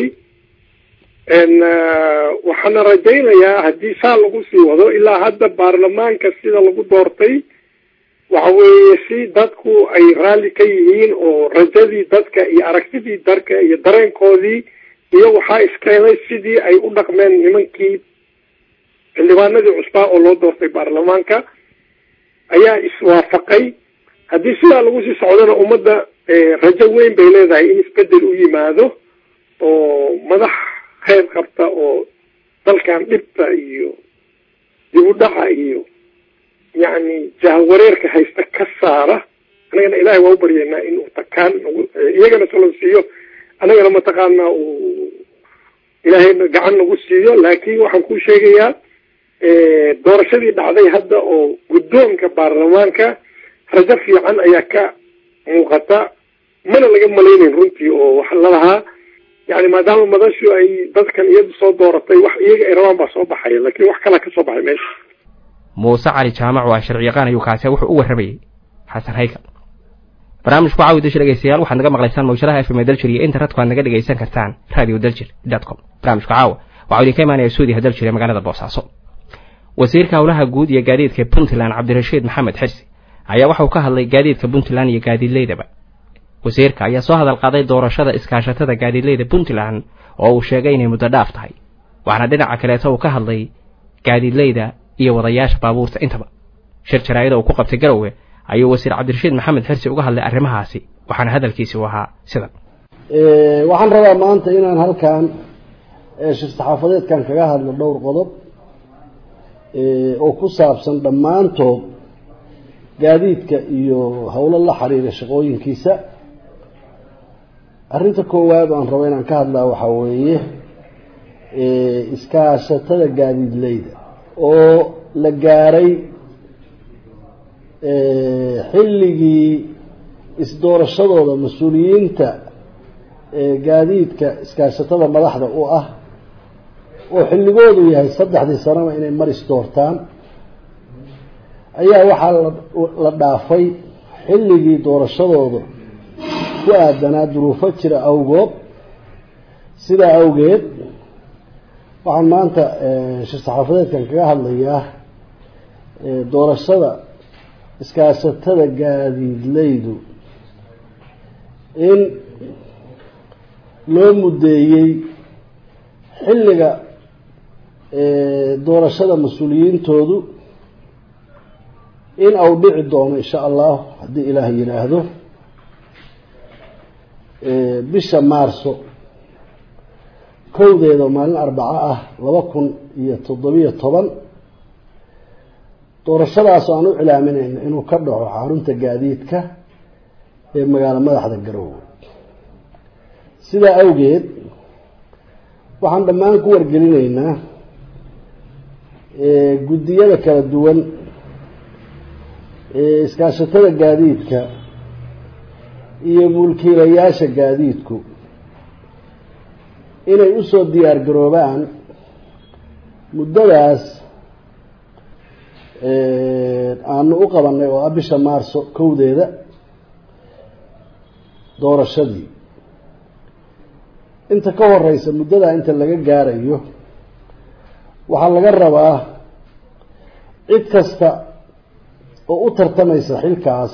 waxaana rajaynayaa haddii saa lagu sii wado ilaa hadda baarlamaanka sida lagu doortay waxa weeye si dadku ay raalli ka yihiin oo rajadii dadka iyo aragtidii darka iyo dareenkoodii iyo waxaa iskeenay sidii ay u dhaqmeen nimankii xildhibaanadii cusbaa oo loo doortay baarlamaanka ayaa iswaafaqay haddii sidaa lagu sii socdona ummadda rajo weyn bay leedahay in isbedel u yimaado oo madax kheyr qabta oo dalkan dhibta iyo dib u dhaca iyo yacni jahwareerka haysta ka saara annagana ilaahay waa u baryaynaa inuu takaan nagu iyagana salo siiyo annagana mataqaanaa uu ilaahayna gacan nagu siiyo laakiin waxaan ku sheegayaa doorashadii dhacday hadda oo guddoonka baarlamaanka rajo fiican ayaa ka muuqata mana laga malaynayn runtii oo waxa lalahaa yani maadaama madashu ay dadkan iyadu soo dooratay wax iyaga ay rabaan baa soo baxaya laakiin wax kalaa ka soo baxay meesha muuse cali jaamac waa sharci yaqaan ayuu kaase wuxuu u warramayey xasan haykal barnaamijku caawi dashi dhegeystayaal waxaad naga maqlaysaan mawjadaha fm daljir iyo internetka aad naga dhegaysan kartaan radio daljir dot com barnaamijka caawa waxaa idinka imaanaya suudiha daljir ee magaalada boosaaso wasiirka howlaha guud iyo gaadiidka puntland cabdirashiid maxamed xirsi ayaa waxauu ka hadlay gaadiidka puntland iyo gaadiidleydaba wasiirka ayaa soo hadal qaaday doorashada iskaashatada gaadiidleyda puntland oo uu sheegay inay muddo dhaaf tahay waxaana dhinaca kaleeto uu ka hadlay gaadiidleyda iyo wadayaasha baabuurta intaba shir jaraa'ida uu ku qabtay garowe ayuu wasiir cabdirashiid maxamed xirsi uga hadlay arrimahaasi waxaana hadalkiisi u ahaa sidan waxaan rabaa maanta inaan halkan shir saxaafadeedkan kaga hadlo dhowr qodob oo ku saabsan dhammaantood gaadiidka iyo howlo la xiriira shaqooyinkiisa arrinta koowaad aan rabo inaan ka hadlaa waxaa weeye iskaashatada gaadiidleyda oo la gaaray xilligii isdoorashadooda mas-uuliyiinta gaadiidka iskaashatada madaxda u ah oo xilligoodu yahay saddexdii sanaba inay mar isdoortaan ayaa waxaa la dhaafay xilligii doorashadooda ku aadanaa duruufo jira awgood sidaa awgeed waxaan maanta shir saxaafadeedkan kaga hadlayaa doorashada iskaashatada gaadiidleydu in loo muddeeyey xilliga doorashada mas-uuliyiintoodu in au dhici doono insha allah haddii ilaah yidhaahdo bisha maarso kowdeeda maalin arbaco ah laba kun iyo toddobiyo toban doorashadaas aan u cilaaminayno inuu ka dhaco xarunta gaadiidka ee magaalo madaxda garowe sidaa awgeed waxaan dhammaan ku wargelinaynaa guddiyada kala duwan ee iskaashatada gaadiidka iyo mulkiilayaasha gaadiidku inay usoo diyaar garoobaan muddadaas aanu u qabanay oo ah bisha maarso kowdeeda doorashadii inta ka horeysa muddadaa inta laga gaarayo waxaa laga rabaa cid kasta oo u tartamaysa xilkaas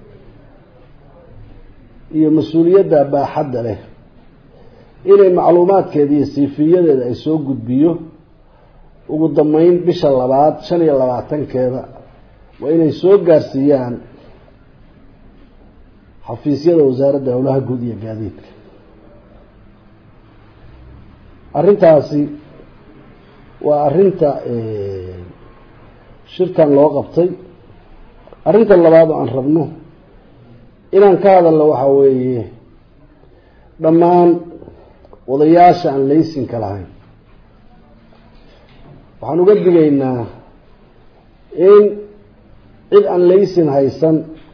iyo mas-uuliyadda baaxadda leh inay macluumaadkeeda iyo siifiyadeeda ay soo gudbiyo ugu dambeyn bisha labaad shan iyo labaatankeeda waa inay soo gaarsiiyaan xafiisyada wasaaradda howlaha guud iyo gaadiidka arrintaasi waa arrinta shirkan loo qabtay arrinta labaad oo aan rabno inaan ka hadalno waxaa weeye dhammaan odayaasha aan laysinka lahayn waxaan uga digaynaa in cid aan laysin haysan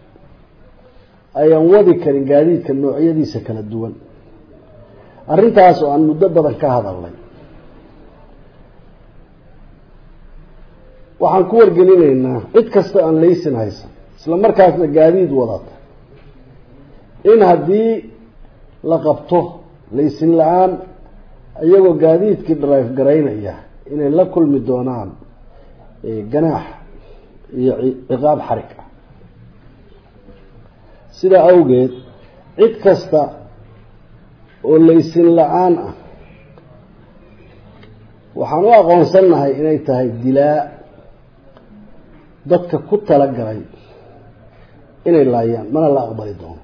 ayaan wadi karin gaadiidka noocyadiisa kala duwan arrintaas oo aan muddo badan ka hadalnay waxaan ku wargelinaynaa cid kasta aan laysin haysan isla markaasna gaadiid wadata in haddii la qabto laysin la-aan iyagoo gaadiidkii drive garaynaya inay la kulmi doonaan ganaax iyo ciqaab xarig ah sidaa awgeed cid kasta oo laysin la-aan ah waxaan u aqoonsannahay inay tahay dilaa dadka ku talagalay inay laayaan mana la aqbali doono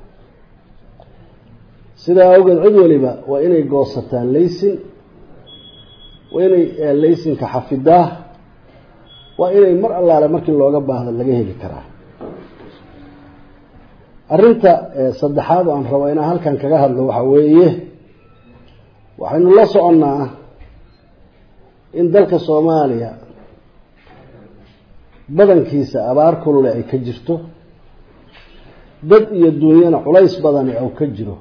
sidaa awgeed cid waliba waa inay goosataan laysin waa inay laysinka xafidaa waa inay mar allaale markii looga baahdo laga heli karaa arrinta saddexaad oo aan rabo inaan halkan kaga hadlo waxaa weeye waxaynu la soconnaa in dalka soomaaliya badankiisa abaar kulule ay ka jirto dad iyo duunyana culays badani ou ka jiro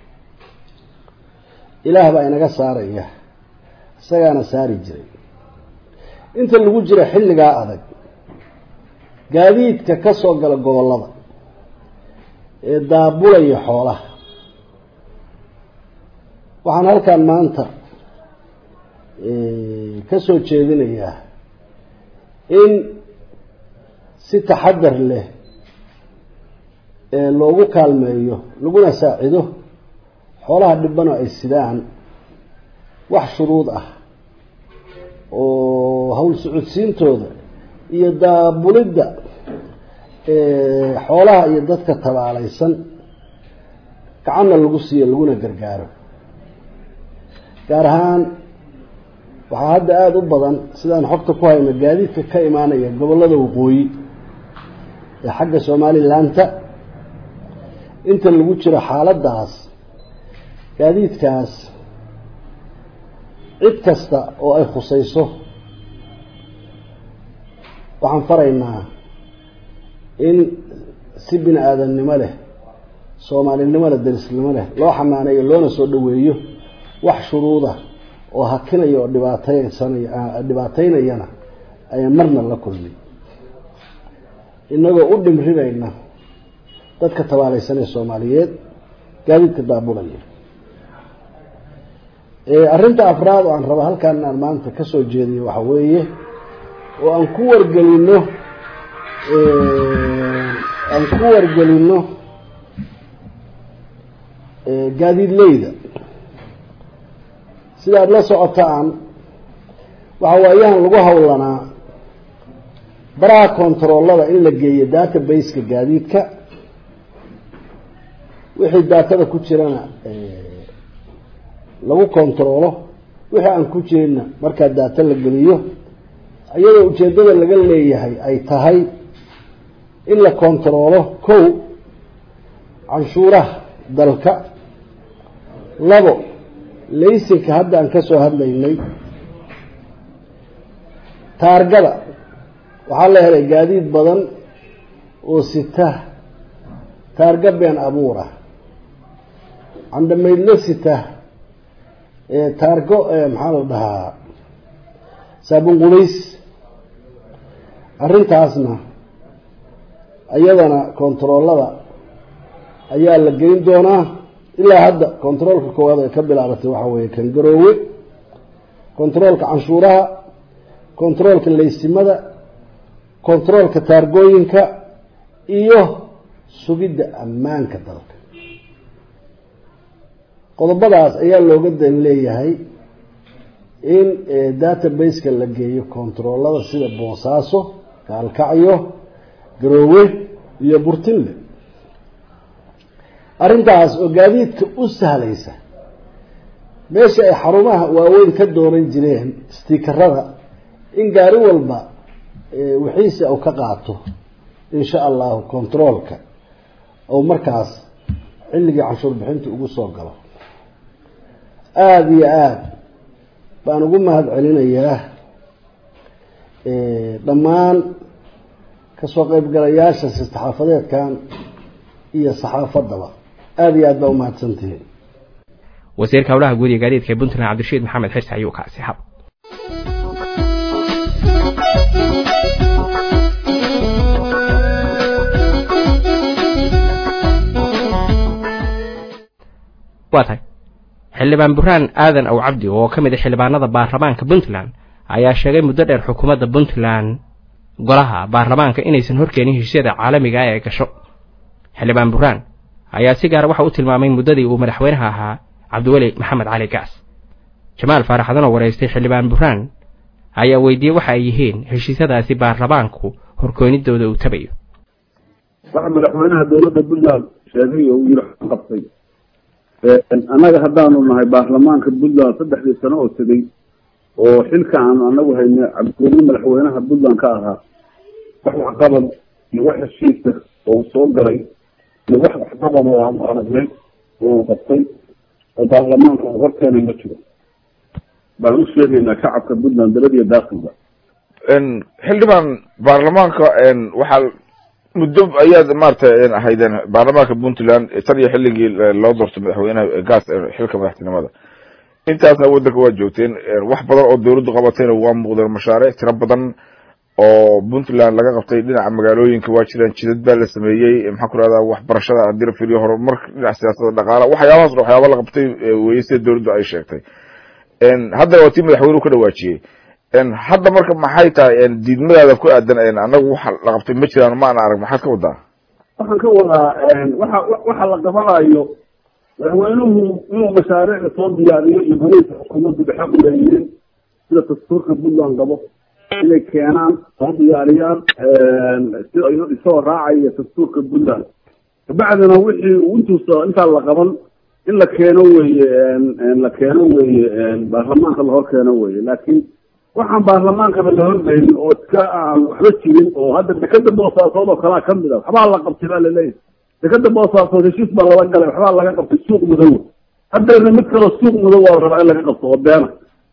ilaah baa inaga saaraya isagaana saari jiray inta lagu jira xilligaa adag gaadiidka ka soo gala gobollada ee daabulaya xoolaha waxaan halkan maanta ka soo jeedinayaa in si taxadar leh loogu kaalmeeyo laguna saacido xoolaha dhibano ay sidaan wax shuruud ah oo hawl socodsiintooda iyo daabulidda xoolaha iyo dadka tabaalaysan gacanna lagu siiyo laguna gargaaro gaar ahaan waxaa hadda aada u badan sidaan xogta ku hayno gaadiidka ka imaanaya gobollada waqooyi ee xagga somalilaanta inta lagu jiro xaaladdaas gaadiidkaas cid kasta oo ay khusayso waxaan faraynaa in si bini aadamnimo leh soomaalinimo leh darisnimo leh loo xamaaneeyo loona soo dhoweeyo wax shuruuda oo hakinaya oo dhibaateysanaya dhibaataynayana ayaan marna la kulmin inagoo u dhimrinayna dadka tabaalaysanee soomaaliyeed gaadiidka daabulaya arrinta afraad oo aan raba halkaan aan maanta ka soo jeediyo waxa weeye oo aan ku wargelino aan ku wargelino gaadiidleyda sidaad la socotaan waxa waayahan lagu howlanaa baraha kontaroolada in la geeyo databaseka gaadiidka wixii daatada ku jirana lagu kontaroolo wixii aan ku jirinna markaa daata la geliyo iyadoo ujeeddada laga leeyahay ay tahay in la kontaroolo kow canshuuraha dalka labo laysinka hadda aan ka soo hadlaynay taargada waxaa la helay gaadiid badan oo sita taarga been abuura candhamaydlo sita taargo maxaa la dhahaa saabun qubays arrintaasna iyadana kontaroolada ayaa la gelin doonaa ilaa hadda kontaroolka koowaad ay ka bilaabatay waxaa weeye kan garoowe kontaroolka canshuuraha kontaroolka laysimada kontaroolka taargooyinka iyo sugidda ammaanka dalka qodobadaas ayaa looga dan leeyahay in databaseka la geeyo kontaroolada sida boosaaso gaalkacyo garoowe iyo burtinle arrintaas oo gaadiidka u sahlaysa meesha ay xarumaha waaweyn ka dooran jireen stiikarada in gaari walba wixiisi uu ka qaato insha allahu controolka ou markaas xilligii canshuur bixinta ugu soo galo aada iyo aada baan ugu mahad celinayaa dhammaan kasoo qeybgalayaasha saxaafadeedkan iyo saxaafaddaba aada iyo aad baa umahadsantihiin wasiirka howlaha guud iyo gaadiidka ee puntland cabdirashiid maxamed xirsi ayuu kaasi hab waa tahay xildhibaan burhaan aadan aw cabdi oo ka mid a xildhibaanada baarlamaanka puntland ayaa sheegay muddo dheer xukuumadda puntland golaha baarlamaanka inaysan horkeenin heshiisyada caalamiga ah ee gasho xildhibaan burhaan ayaa si gaara waxa u tilmaamay muddadii uu madaxweynaha ahaa cabdiweli maxamed cali gaas jamaal faaraxdan oo waraystay xildhibaan burhaan ayaa weydiiyey waxa ay yihiin heshiisyadaasi baarlamaanku horkoonidooda uu tabayo waxa madaxweynaha dowladda puntland sheegay oo uu yiri qabtay annaga haddaanu nahay baarlamaanka puntland saddexdii sano oo tegey oo xilka aanu anagu haynay cabdiweli madaxweynaha puntland ka ahaa wax waxqabad iyo wax heshiisa oo soo galay iyo wax waxqabad oo aanu aragnay oo qabtay oo baarlamaanka uu horkeenay ma jiro baan u sheegaynaa shacabka puntland daladiyo daakilba xildhibaan baarlamaanka waxaa muddo ayaad maaragtay ahaydeen baarlamaanka puntland tan iyo xilligii loo doortay madaxweynaha gaas xilka madaxtinimada intaasna waddanka waa joogteen wax badan oo dowladdu qabatayna waa muuqdeen mashaariic tiro badan oo puntland laga qabtay dhinaca magaalooyinka waa jiraan jidad baa la sameeyey maxaa ku rahdaa waxbarashada haddii la fiiriyo horumarka dhinaca siyaasada dhaqaala waxyaabahaas waxyaaba la qabtay weye sida dowladdu ay sheegtay haddana waa tii madaxweynuhu ka dhawaajiyey hadda marka maxay tahay diidmadaada ku aadan anagu waxa la qabtay ma jiraan ma ana arag maxaad ka wadaa waxaan ka wadaa waxa waxa la qabanayo madaxweynuhu inuu mashaariicda soo diyaariyo iyo golihiisa xukuumaddu dhexe u leeyihiin sida dastuurka puntland qabo inay keenaan soo diyaariyaan sida isagoo raacaya dastuurka puntland kabacdina wixii intuusa intaa la qaban in la keeno weye la keeno weye baarlamaanka lahor keeno weye laakiin waxaan baarlamaankaba la horgeynin oo iska aan waxba jirin oo hadda dekada boosaasood oo kalaa kamid a waxbaa la qabtay baa laleeyahay dekada boosaasood heshiis baa lala galay waxbaa laga qabtay suuq mudow haddana mid kaloo suuq mudow waa rabaa in laga qabto oo beena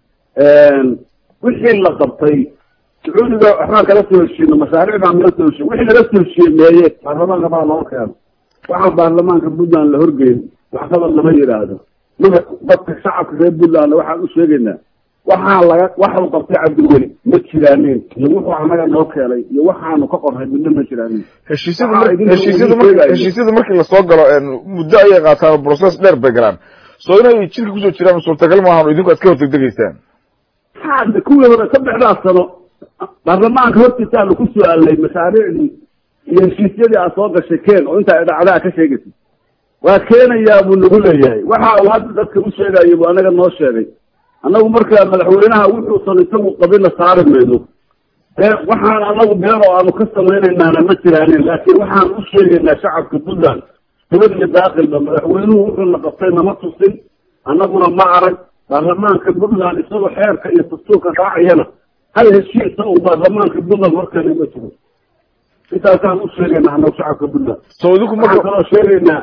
wixii la qabtay sacuudiga waxbaan kala soo heshiino mashaariic baan kala soo heshiin wixii laga soo heshiiyey meeye baarlamaanka baa loo keeno waxaan baarlamaanka puntland la horgeyn waxqabad lama yidhaahdo mada dadka shacabka reer puntland waxaan u sheegaynaa waxaa laga waxa uu qabtay cabdiweli ma jiraanin iyo wuxuu anaga noo keenay iyo waxaanu ka qornay midna ma jiraanin heshiisyadu heshiisyadu marki heshiisyadu markii lasoo galo muddo ayay qaataan oo process dheer bay galaan soo inay jidka kusoo jiraan suurtagal maahan idinku aad ka hortegdegaysaan hadda kuwii hore saddexdaas sano baarlamaanka hortiisa aanu ku su-aalnay mashaariicdii iyo heshiisyadii aad soo gashay keen oo intaa idhacdaa ka sheegaysa waa keenayaa buu nagu leeyahay waxa uu hadda dadka u sheegayo buu anaga noo sheegay annagu marka madaxweynaha wuxuusan isagu qabina saari mayno waxaan anagu been oo aanu ka samaynaynana ma jiraanin laakiin waxaan u sheegaynaa shacabka puntland dibad iyo daakilba madaxweynuhu wuxuuna qabtay nama tusin annaguna ma arag baarlamaanka puntland isagoo xeerka iyo dastuurka raacayana hal heshiisa uu baarlamaanka puntland horkeena ma jiro intaasaan u sheegaynaa anagu shacabka puntland soo idinku waxaan kaloo sheegaynaa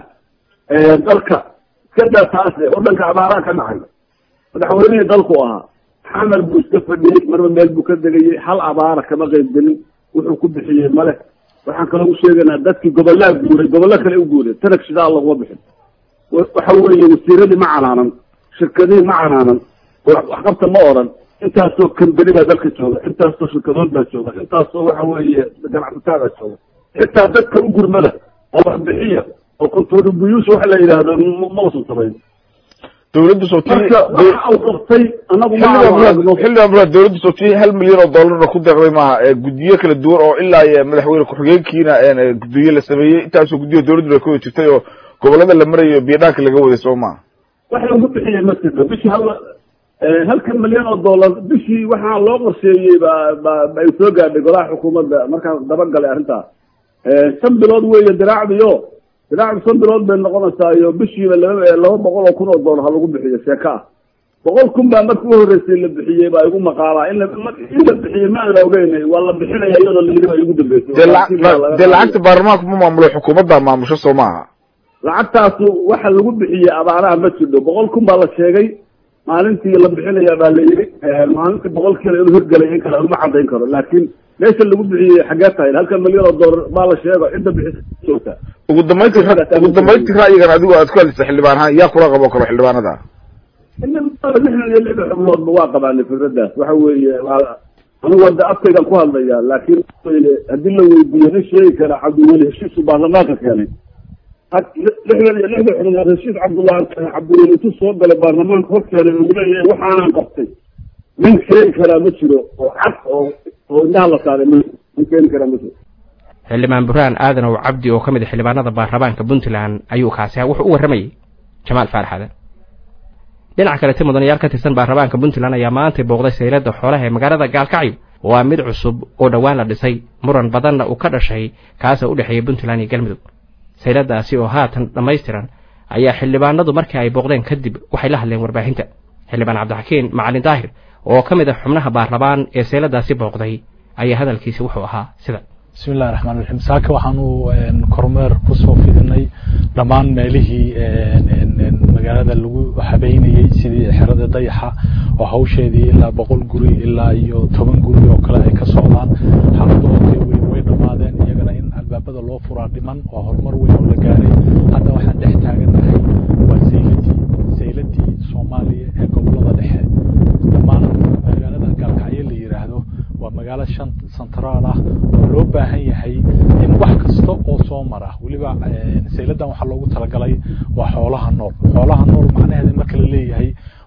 dalka iska daa taase oo dhanka abaaraan ka dhacay madaxweynihii dalku ahaa xamar buu iska fadhiyey marba meel buu ka degayey hal abaara kama qayb gelin wuxuu ku bixiyey male waxaan kaloo u sheegaynaa dadkii gobollaa guuray gobollo kale u guuray tanag shidaa laguma bixin waxa weeye wasiiradii ma canaanan shirkadihii ma canaanan waxqabta ma oran intaasoo kambeni baa dalka jooga intaasoo shirkadood baa jooga intaasoo waxa weeye ganacsataa jooga xitaa dadka u gurmada oo waxbixiya oo contribuyution waxa la yidhaahdo ma usan samayn dawladda soo marka waxa uu qabtay anagu ma xildhibaan muraad dawladda soo tii hal milyan oo dollarna ku deeqday maaha guddiyo kala duwan oo ilaa iyo madaxweyne ku-xigeenkiina guddiyo la sameeyey intaasoo guddiyo dawladdu ay ku wada jirtay oo gobollada la marayo biyadhaanka laga waday soo maha wax lagu bixiyey ma jirto bishii hal halka milyan oo dollar bishii waxaa loo qorsheeyey ba ba ay soo gaadhay golaha xukuumadda markaan dabagalay arrintaa shan bilood weeye diraacdiyo diraacdu shan bilood bay noqonaysaa iyo bishiiba laba laba boqol oo kun oo dollar ha lagu bixiyo sheeko ah boqol kun baa marka u horreysay la bixiyey baa igu maqaalaa in la in la bixiyey ma aan ogeynay waa la bixinaya iyadoo la yidhi baa igu dambeysay dee lacagta baarlamaanku ma maamulo xukuumadda maamusho soo maaha lacagtaasu waxa lagu bixiyey abaaraha ma jirto boqol kun baa la sheegay maalintii la bixinaya baa la yidhi maalintii boqolkiina inuu hirgelay in kale uma cadayn karo laakiin meesha lagu bixiyey xagee tahay halka milyan oo dollar baa la sheego cidda bixisa ugu dambayntii ugu dambayntii ra'yigan adigu aad ku hadlaysa xildhibaan ahaan yaa kula qabo karo xildhibaanada lixdan iyo lix xubnoodba waa qabaanay fikradaas waxa weeye anigu hadda afkaygan ku hadlaya laakiin haddii la weydiiyo nin sheegi kara cabdiweli heshiisku baarlamaanka keenay lixdan iyo lixda xubnood heshiis cabdullahi cabdiweli intuu soo galay baarlamaanka horkeenay uu leeyahay waxaanan qabtay nin keeni karaa ma jiro oo cad oo oo indhaha la saaray ma nin keeni karaa ma jiro xildhibaan burhaan aadan ow cabdi oo ka mid a xildhibaanada baarlamaanka puntland ayuu kaasi ah wuxuu u warramayey jamaal faarax aadan dhinaca kalete mudanayaal ka tirsan baarlamaanka puntland ayaa maantay booqday sayladda xoolaha ee magaalada gaalkacyo waa mid cusub oo dhowaan la dhisay muran badanna uu ka dhashay kaasoo u dhexeeya puntland iyo galmudug sayladaasi oo haatan dhammaystiran ayaa xildhibaanadu markii ay booqdeen kadib waxay la hadleen warbaahinta xildhibaan cabdixakiin macalin daahir oo ka mid ah xubnaha baarlamaan ee sayladaasi booqday ayaa hadalkiisi wuxuu ahaa sida bismi illahi raxmaan raxiim saaka waxaanu kormeer kusoo fidinay dhammaan meelihii magaalada lagu habeynayey sidii xerada dayaxa oo hawsheedii ilaa boqol guri ilaa iyo toban guri oo kale ay ka socdaan xaaladoodii weyn way dhammaadeen iyagana in albaabada loo furaa dhiman waa horumar weyn oo la gaaray hadda waxaan dhex taaganahay waa sayladii sayladii soomaaliya ee gobolada dhexe dhammaan magaalada gaalkacyo la yidhaahdo waa magaalo shan centraal ah oo loo baahan yahay in wax kasta oo soo mara weliba sayladan waxaa loogu talagalay waa xoolaha nool xoolaha nool macnaheeda marka la leeyahay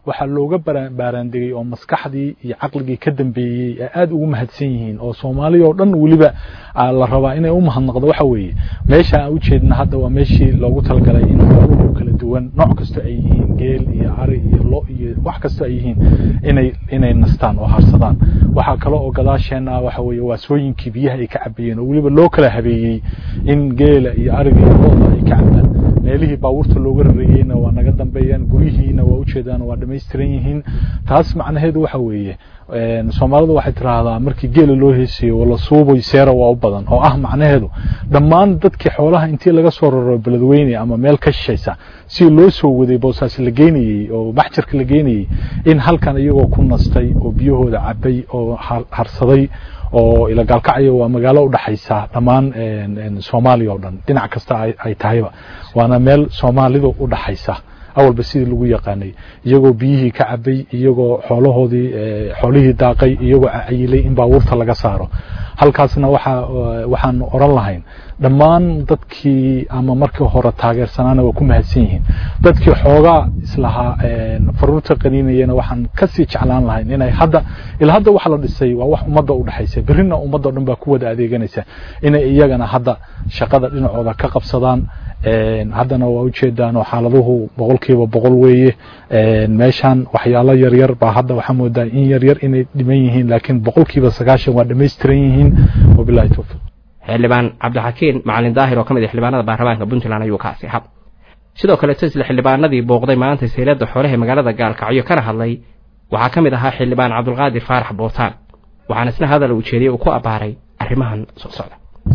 waxaa looga baaraandegay oo maskaxdii iyo caqligii ka dambeeyey ay aad ugu mahadsan yihiin oo soomaaliya oo dhan weliba la rabaa inay u mahadnaqdo waxa weeye meesha aan ujeedna hadda waa meeshii loogu talagalay in xooluhu kala duwan nooc kasta ay yihiin geel iyo ari iyo lo iyo wax kasta ay yihiin inay inay nastaan oo harsadaan waxaa kale oo gadaasheena waxa weeye waasooyinkii biyaha ay ka cabayeen oo weliba loo kala habeeyey in geela iyo ariga iyo looda ay ka cabaan meelihii baabuurta looga rarayeyna waa naga dambeeyaan guryihiina waa ujeedaan waa dhamaystiran yihiin taas macnaheedu waxa weeye soomaalidu waxay tiraahdaa markii geela loo heesayo wala suuboy seera waa u badan oo ah macnaheedu dhammaan dadkii xoolaha intii laga soo raro beledweyne ama meel ka shishaysa si loo soo waday boosaas la geynayey oo maxjarka la geynayey in halkan iyagoo ku nastay oo biyahooda cabay oo harsaday oo ilagaalkacyo waa magaalo udhaxaysa dhammaan soomaaliya oo dhan dhinac kasta ay tahayba waana meel soomaalidu udhaxaysa awalba sidii lagu yaqaanay iyagoo biyihii ka cabay iyagoo xoolahoodii xoolihii daaqay iyagoo cayilay in baabuurta laga saaro halkaasna waxa waxaan oran lahayn dhammaan dadkii ama markii hore taageersanaana waa ku mahadsan yihiin dadkii xoogaa islahaa faruurta qaniinayana waxaan kasii jeclaan lahayn inay hadda ilaa hadda waxa la dhisay waa wax ummadda u dhexaysa berrina ummadda o dhan baa ku wada adeeganaysa inay iyagana hadda shaqada dhinacooda ka qabsadaan haddana waa ujeedaan oo xaaladuhu boqolkiiba boqol weeye meeshan waxyaalo yaryar baa hadda waxaa moodaa in yaryar inay dhiman yihiin laakiin boqolkiiba sagaashan waa dhamaystiran yihiin wabilahi towfiiq xildhibaan cabdixakiin macalin daahir oo ka mid ah xildhibaanada baarlamaanka puntland ayuu kaasi hab sidoo kale isla xildhibaanadii booqday maanta sayladda xoolaha magaalada gaalkacyo kana hadlay waxaa ka mid ahaa xildhibaan cabdulqaadir faarax bootaan waxaana isna hadal uu jeediyey uu ku abbaaray arrimahan soo socda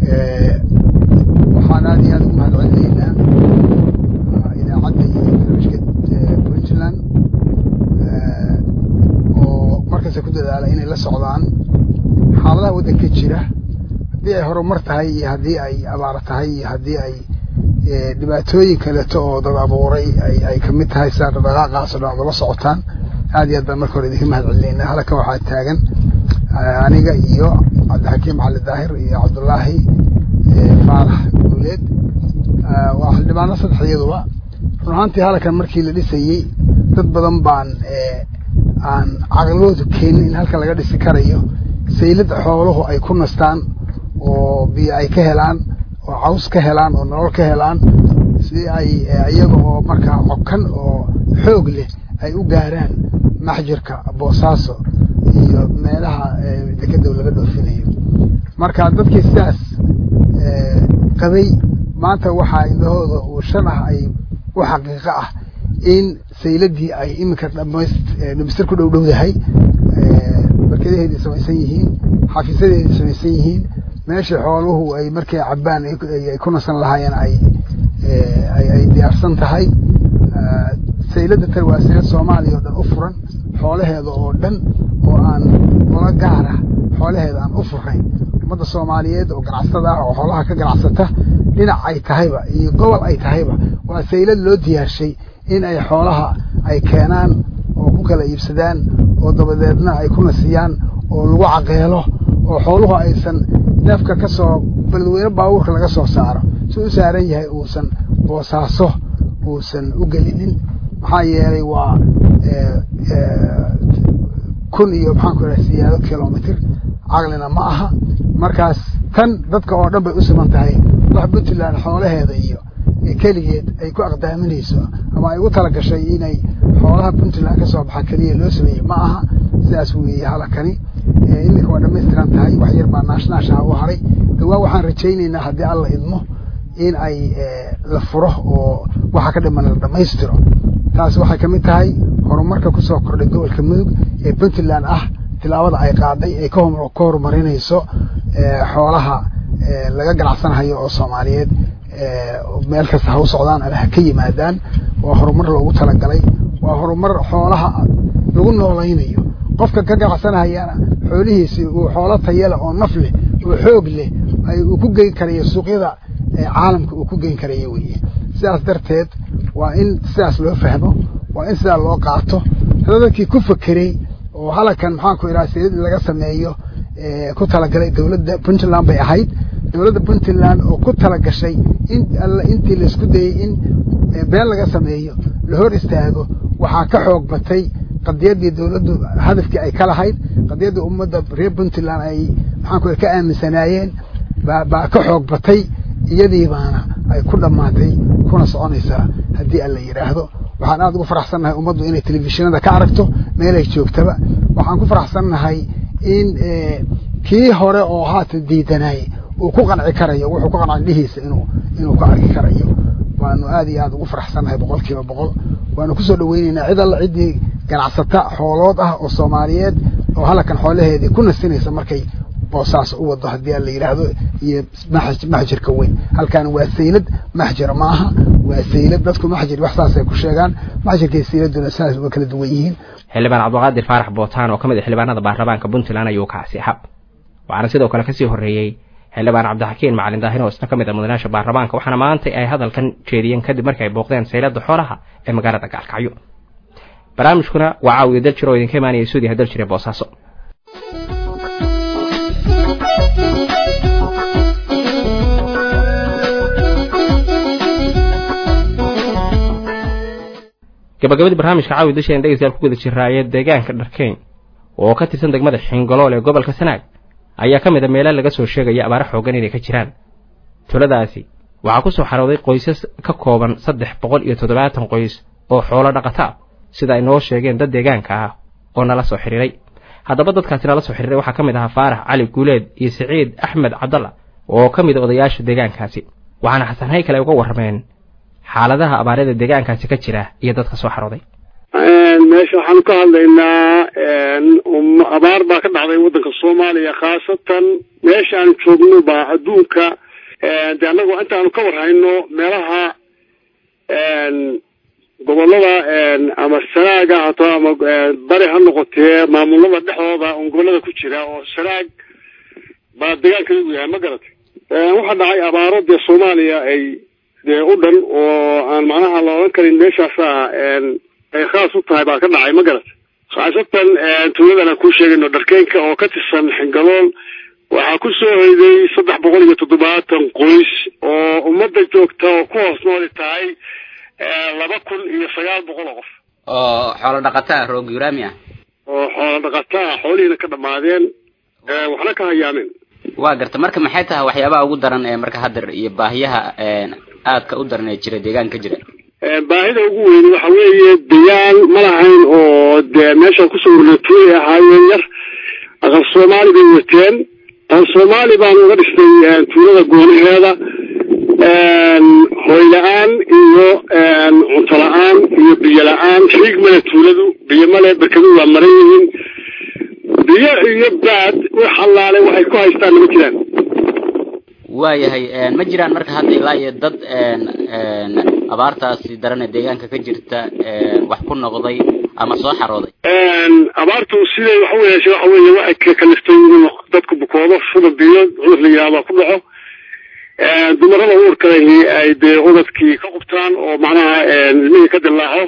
waxaan aad iyo aad ugu mahad celinaynaa idaacadda iyo barnaamijka puntland oo markasta ku dadaala inay la socdaan xaaladaha waddanka jira haddii ay horumar tahay iyo haddii ay abaar tahay iyo haddii ay dhibaatooyin kaleeto oo dad abuuray ay kamid tahay sidaa dhaqdhaqaaqaas o dhan ad la socotaan aad iyo aad baan marka hore idinka mahad celinaynaa halkan waxaa taagan aniga iyo cabdixakiim cali daahir iyo cabdullaahi faarax guuleed waa xildhibaano saddex iyaduba run ahaantii halkan markii la dhisayey dad badan baan aan caqligoodu keenin in halkan laga dhisi karayo saylada xooluhu ay ku nastaan oo biyo ay ka helaan oo caws ka helaan oo nolol ka helaan si ay iyaga oo markaa cokan oo xoog leh ay u gaaraan maxjirka boosaaso iyo meelaha dekedow laga dhoofinayo marka dadkii sidaas qabay maanta waxaa indhahooda uu shan ah ay u xaqiiqo ah in sayladii ay iminka dhamaystir ku dhowdhowdahay barkadaheedii samaysan yihiin xafiisyadeedii samaysan yihiin meeshii xooluhu ay markay cabbaan ay ku nasan lahaayeen ay ay diyaarsan tahay saylada tan waa saylad soomaaliya oo dhan u furan xoolaheeda oo dhan oo aan ola gaara xoolaheeda aan u furayn ummadda soomaaliyeed oo ganacsatada ah oo xoolaha ka ganacsata dhinac ay tahayba iyo gobol ay tahayba waa saylad loo diyaarshay in ay xoolaha ay keenaan oo ku kala iibsadaan oo dabadeedna ay ku nasiyaan oo lagu caqeelo oo xooluhu aysan neefka ka soo beledweyne baabuurka laga soo saaro si u saaran yahay uusan boosaaso uusan u gelinin maxaa yeelay waa kun iyo maxaan ku idhaha siyaado kilomitr caqlina ma aha markaas tan dadka oo dhan bay u siman tahay wax puntland xoolaheeda iyo keligeed ay ku aqdaaminayso ama ay ugu talagashay inay xoolaha puntland ka soo baxa keliya loo sameeyey ma aha sidaas weeye halakani iminka waa dhamaystiran tahay wax yar baa naashnaashaha u haray dhawaa waxaan rajaynaynaa haddii alla idmo in ay la furo oo waxa ka dhiman la dhammaystiro taas waxay ka mid tahay horumarka ku soo kordhay gobolka mudug ee puntland ah tilaabada ay qaaday ay ka horumarinayso xoolaha laga ganacsanhayo oo soomaaliyeed meel kasta ha u socdaan ama ha ka yimaadaan waa horumar loogu talagalay waa horumar xoolaha lagu noolaynayo qofka ka ganacsanahayana xoolihiisi uu xoolo tayale oo naf leh oo xoog leh uu ku geyn karayo suuqyada caalamka uu ku geyn karayo weye sidaas darteed waa in sidaas loo fahmo waa in sidaa loo qaato hada dadkii ku fekerey oo halakan maxaan ku idhaha sayid laga sameeyo ku talagalay dowladda puntland bay ahayd dowladda puntland oo ku talagashay in alla intii laisku dayey in been laga sameeyo la hor istaago waxaa ka xoog batay qadiyaddii dowladdu hadafkii ay ka lahayd qadiyaddii ummadda reer puntland ay maxaanku ka aaminsanaayeen baa baa ka xoog batay iyadii baana ay ku dhammaatay kuna soconaysaa haddii aan la yidhaahdo waxaan aada ugu faraxsannahay ummaddu inay telefishinada ka aragto meelay joogtaba waxaan ku faraxsannahay in kii hore oo haatan diidanay uu ku qanci karayo wuxuu ku qanca indhihiisa inuu inuu ka arki karayo waanu aada iyo aada ugu faraxsannahay boqol kiiba boqol waanu kusoo dhaweyneynaa cid alla ciddii ganacsata xoolood ah oo soomaaliyeed oo halakan xoolaheedii ku nasinaysa markay boosaas u wado haddii aan la yidhaahdo iyo maxjirka weyn halkan waa saylad maxjir ma aha waa saylad dadku maxjir wax saasay ku sheegaan maxjirka iyo sayladuna saas uga kala duwan yihiin xildhibaan cabdiqaadir faarax bootaan oo ka mid ah xildhibaanada baarlamaanka puntland ayuu kacsi hab waxaana sidoo kale kasii horreeyey xildhibaan cabdixakiin macalin daahir oo isna ka mid ah mudanayaasha baarlamaanka waxaana maanta ay hadalkan jeediyeen kadib markii ay booqdeen saylada xoolaha ee magaalada gaalkacyo barnaamijkuna waa caawiya daljir oo idinka imaanaya suudiha daljir ee boosaaso gabagabadii barnaamijka caawi dasheen dhegeystayaal ku guda jiraayee deegaanka dharkeyn oo ka tirsan degmada xingolool ee gobolka sanaag ayaa ka mid a meela laga soo sheegaya abaaro xoogan inay ka jiraan tuladaasi waxaa ku soo xarooday qoysas ka kooban saddex boqol iyo toddobaatan qoys oo xoolo dhaqata ah sida ay noo sheegeen dad deegaanka ah oo nala soo xidhiiray haddaba dadkaasi nala soo xidhiiray waxaa ka mid ahaa faarax cali guuleed iyo siciid axmed cabdalla oo ka mid a odayaasha deegaankaasi waxaana xasan haykale uga warrameen xaaladaha abaarada deegaankaasi ka jira iyo dadka soo xarooday meesha waxaanu ka hadlaynaa abaar baa ka dhacday waddanka soomaaliya khaasatan meesha aanu joogno baa adduunka de annagu intaanu ka warhayno meelaha gobolada ama sanaaga hato ama bari ha noqotee maamulada dhexdooda un gobolada ku jira oo sanaag baa deegaanka lagu yahay ma garatay waxaa dhacay abaaro dee soomaaliya ay dee u dhan oo aan macnaha la odhan karin meeshaasa ay khaas u tahay baa ka dhacay ma garatay khaasatan tuuladan aan kuu sheegayno dharkeynka oo ka tirsan xingalool waxaa ku soo hoyday saddex boqol iyo toddobaatan qoys oo ummadda joogta oo ku hoos nooli tahay laba kun iyo sagaal boqol oo qof oo xoolo dhaqataa roog yuraami ah oo xoolo dhaqataa xoolihiina ka dhammaadeen waxna ka hayaameen waa garta marka maxay tahay waxyaabaha ugu daran ee marka hadda iyo baahiyaha aadka u daran ee jira deegaanka jira baahida ugu weyn waxa weeye degaan ma lahayn oo dee meeshaan kusoo urna tuulay ahaayeen yar aqal soomaali bay wateen aqal soomaali baanu uga dhisnay tuulada goonaheeda hoy la-aan iyo cunto la-aan iyo biyo la-aan riig male tuuladu biyo male berkadu waa maran yihiin biyo iyo baad wax allaale waxay ku haystaan nama jiraan waayahay ma jiraan marka hadda ilaa iyo dad abaartaasi daran ee deegaanka ka jirta wax ku noqday ama soo xarooday abaartu siday waxa weeye waxa weeye waxay kaliftay inuu dadku bukoodo shuba biyo cudur la yidhahdo ku dhaco dumarada uurka lahi ay dee ubadkii ka qubtaan oo macnaha ilmihii ka dilaaco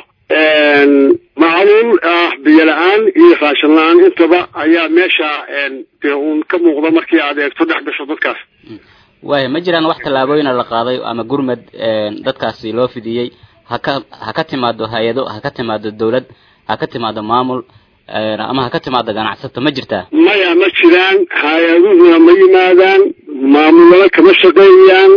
macluul ah biyo la-aan iyo raashin la-aan intaba ayaa meesha dee uun ka muuqda markii aad eegto dhex gasho dadkaas waaya ma jiraan wax tallaabooyina la qaaday ama gurmad dadkaasi loo fidiyey haka ha ka timaado hay-ado ha ka timaado dawlad ha ka timaado maamul ama ha ka timaado ganacsato ma jirtaa maya ma jiraan hay-aduhuna ma yimaadaan maamulada kama shaqeeyaan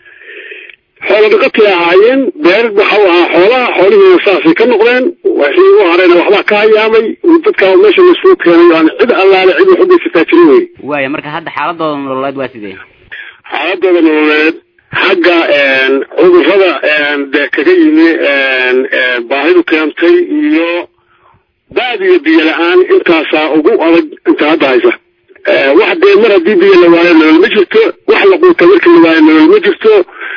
xoolo dhaqatay ahaayeen beer waxa ahaa xoolaha xoolihiina saasay ka noqdeen wixii u harayna waxbaa ka hayaamay dadka meesha laisugu keenay aan cid allaale cid wax u geysataa jirin wey waaya marka hadda xaaladooda nololeed waa sidee xaaladooda nololeed xagga cudurrada dee kaga yimi baahidu keentay iyo baad iyo biyo la-aan intaasaa ugu adag inta hadda haysa wax dee mar haddii biyo la waayo nolol ma jirto wax la quuta markii la waayo nolol ma jirto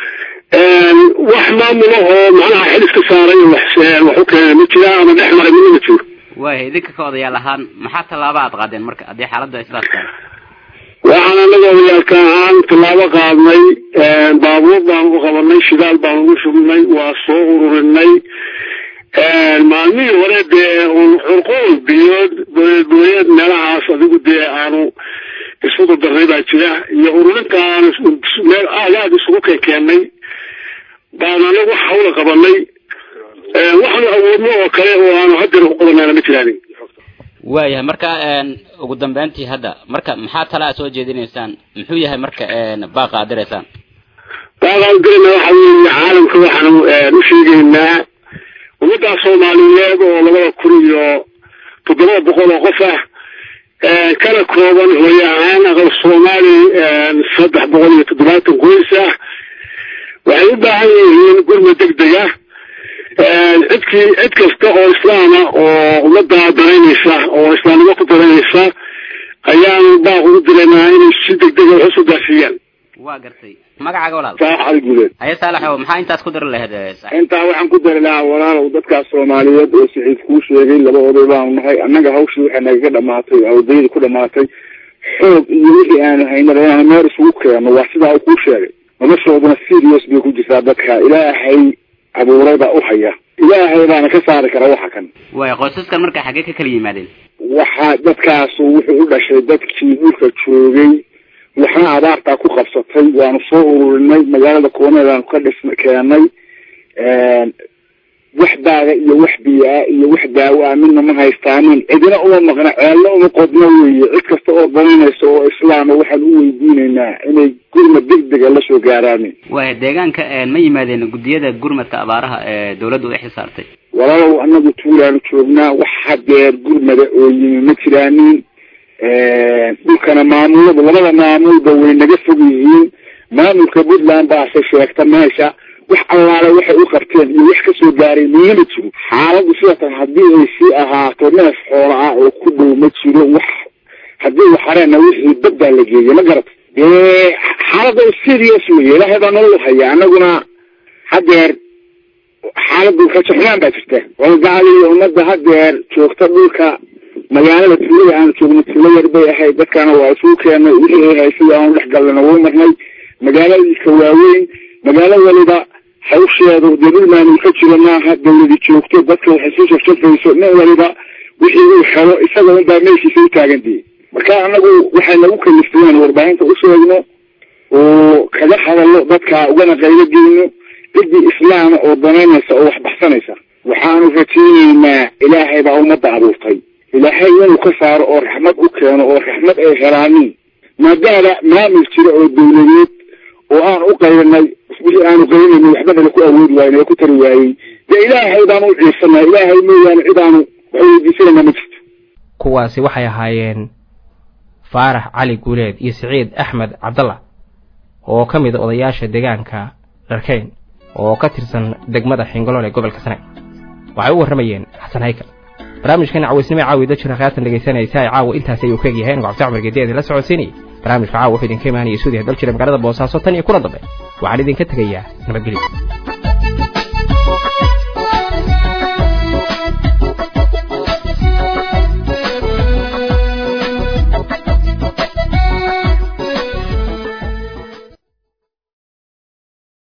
wax maamula oo macnaha xilif ka saaray wax wax u keenay ma jira ama dhex maray midna ma jiro waaya idinka ka odayaal ahaan maxaa tallaaba aad qaadeen marka haddii xaaladda sidaas tahay waxaan anaga odayaalka ahaan tallaabo qaadnay baabuur baanu u qabanay shidaal baanu ugu shubnay waa soo ururinay maalmihii hore dee un curquul biyood booyad meelahaas adigu dee aanu isku dardarnay baa jira iyo ururinta aanu meel aad aad isugu keenkeennay baanu anagu hawla qabanay waxaanu awoodno oo kale oo aanu haddana ku qabanaana ma jiraanin waayahay marka ugu dambeyntii hadda marka maxaa talaa soo jeedinaysaan muxuu yahay marka baaqa aad diraysaan baaqa u dirayna waxa weeye caalamka waxaanu u sheegaynaa ummadda soomaaliyeed oo labada kun iyo toddoba boqol oo qof ah kana kooban hooye ahaan aqal soomaali saddex boqol iyo toddobaatan qoys ah waxay u baahan yihiin gurma degdeg ah cidkii cid kasta oo islaama oo ummadda daraynaysa oo islaamnimo ku daraynaysa ayaanu baaq ugu diraynaa inay si degdega wax usoo gaarsiiyaan waa gartay magacaaga walaal saalax cali guuleed haye saalaxow maxaa intaas ku diri lahayd intaa waxaan ku dari lahaa walaalow dadkaas soomaaliyeed oo saxiid kuu sheegay laba oday baanu nahay annaga hawshii waxay nagaga dhamaatay awdayda ku dhamaatay xoog iyo wixii aanu haynaba inaanu meel isugu keenno waa sidaa uu kuu sheegay noloshooduna serious bay ku jirtaa dadka ilaahay abuuray baa u haya ilaahay baana ka saari kara waxa kan waay qoysaskan marka xaggee ka kala yimaadeen waxa dadkaasu wuxuu u dhashay dadkii dhulka joogay waxna abaartaa ku qabsatay waanu soo ururinay magaalada kooneedaanu ka dhis keenay wax daaga iyo wax biyaa iyo wax daawo ah midna ma haystaanin cidina uma maqna ceelna uma qodno weeye cid kasta oo daninaysa oo islaama waxaan u weydiinaynaa inay gurmad degdega la soo gaaraanin waaya deegaanka ma yimaadeen guddiyada gurmadka abaaraha ee dawladdu ay xisaartay walaalow anagu tuulaanu joognaa wax hadeer gurmada oo yimi ma jiraanin dhulkana maamulada labada maamulba way naga fog yihiin maamulka puntland baase sheegta meesha wax allaale waxay u qabteen iyo wax kasoo gaaray mana jiro xaaladu sida tan haddii ay sii ahaato neef xoola ah oo ku dhow ma jiro wax haddii waxareena wixii badbaa la geeyay ma garata dee xaalada serious weye ilaahay baa nolol haya anaguna hadeer xaaladu rajaxumaan baa jirta walgaali iyo ummadda hadeer joogta dhulka magaalada tuulada aanu joogno tuulo yar bay ahayd dadkana waa isugu keenay wixii ay haysay aanu dhex galnana wuu marnay magaaladiika waaweyn magaalo waliba hawsheedu dee dhulmaanu ka jiro maaha dawladi joogto dadka waxay soo shafshafayso nin waliba wixii uu helo isaga unbaa meeshiisa u taagantay marka anagu waxay nagu kaliftay inaan warbaahinta u sheegno oo kaga hadalno dadka ugana qaylo geyno ciddii islaama oo danaynaysa oo wax baxsanaysa waxaanu rajaynaynaa ilaahay baa ummadda abuurtay ilaahay inuu ka saaro oo raxmad u keeno oo raxmad ay helaanin maadaama maamul jira oo dawladeed oo aan u qaylinay wixii aanu qaylinayno waxbana ku awoodi waayna ku tari waayey dee ilaahay baanu u ciirsanaa ilaahay mooyaane cid aanu wax weydiisanayna ma jirto kuwaasi waxay ahaayeen faarax cali guuleed iyo siciid axmed cabdalla oo ka mid a odayaasha deegaanka dharkeyn oo ka tirsan degmada xingolool ee gobolka sanaag waxay u warramayeen xasan haykal barnaamijkan cawaysnimo caawi dajira haatan dhegaysanaysa ay caawa intaasi ayuu ka egyahay anigu cabdi cumar gedeedi la socodsiinayay barnaamijka caawa wuxuu idinka imaanaya suudiya daljira magaalada boosaaso tan iyo kulan dambe waxaan idinka tegayaa nabadgelyo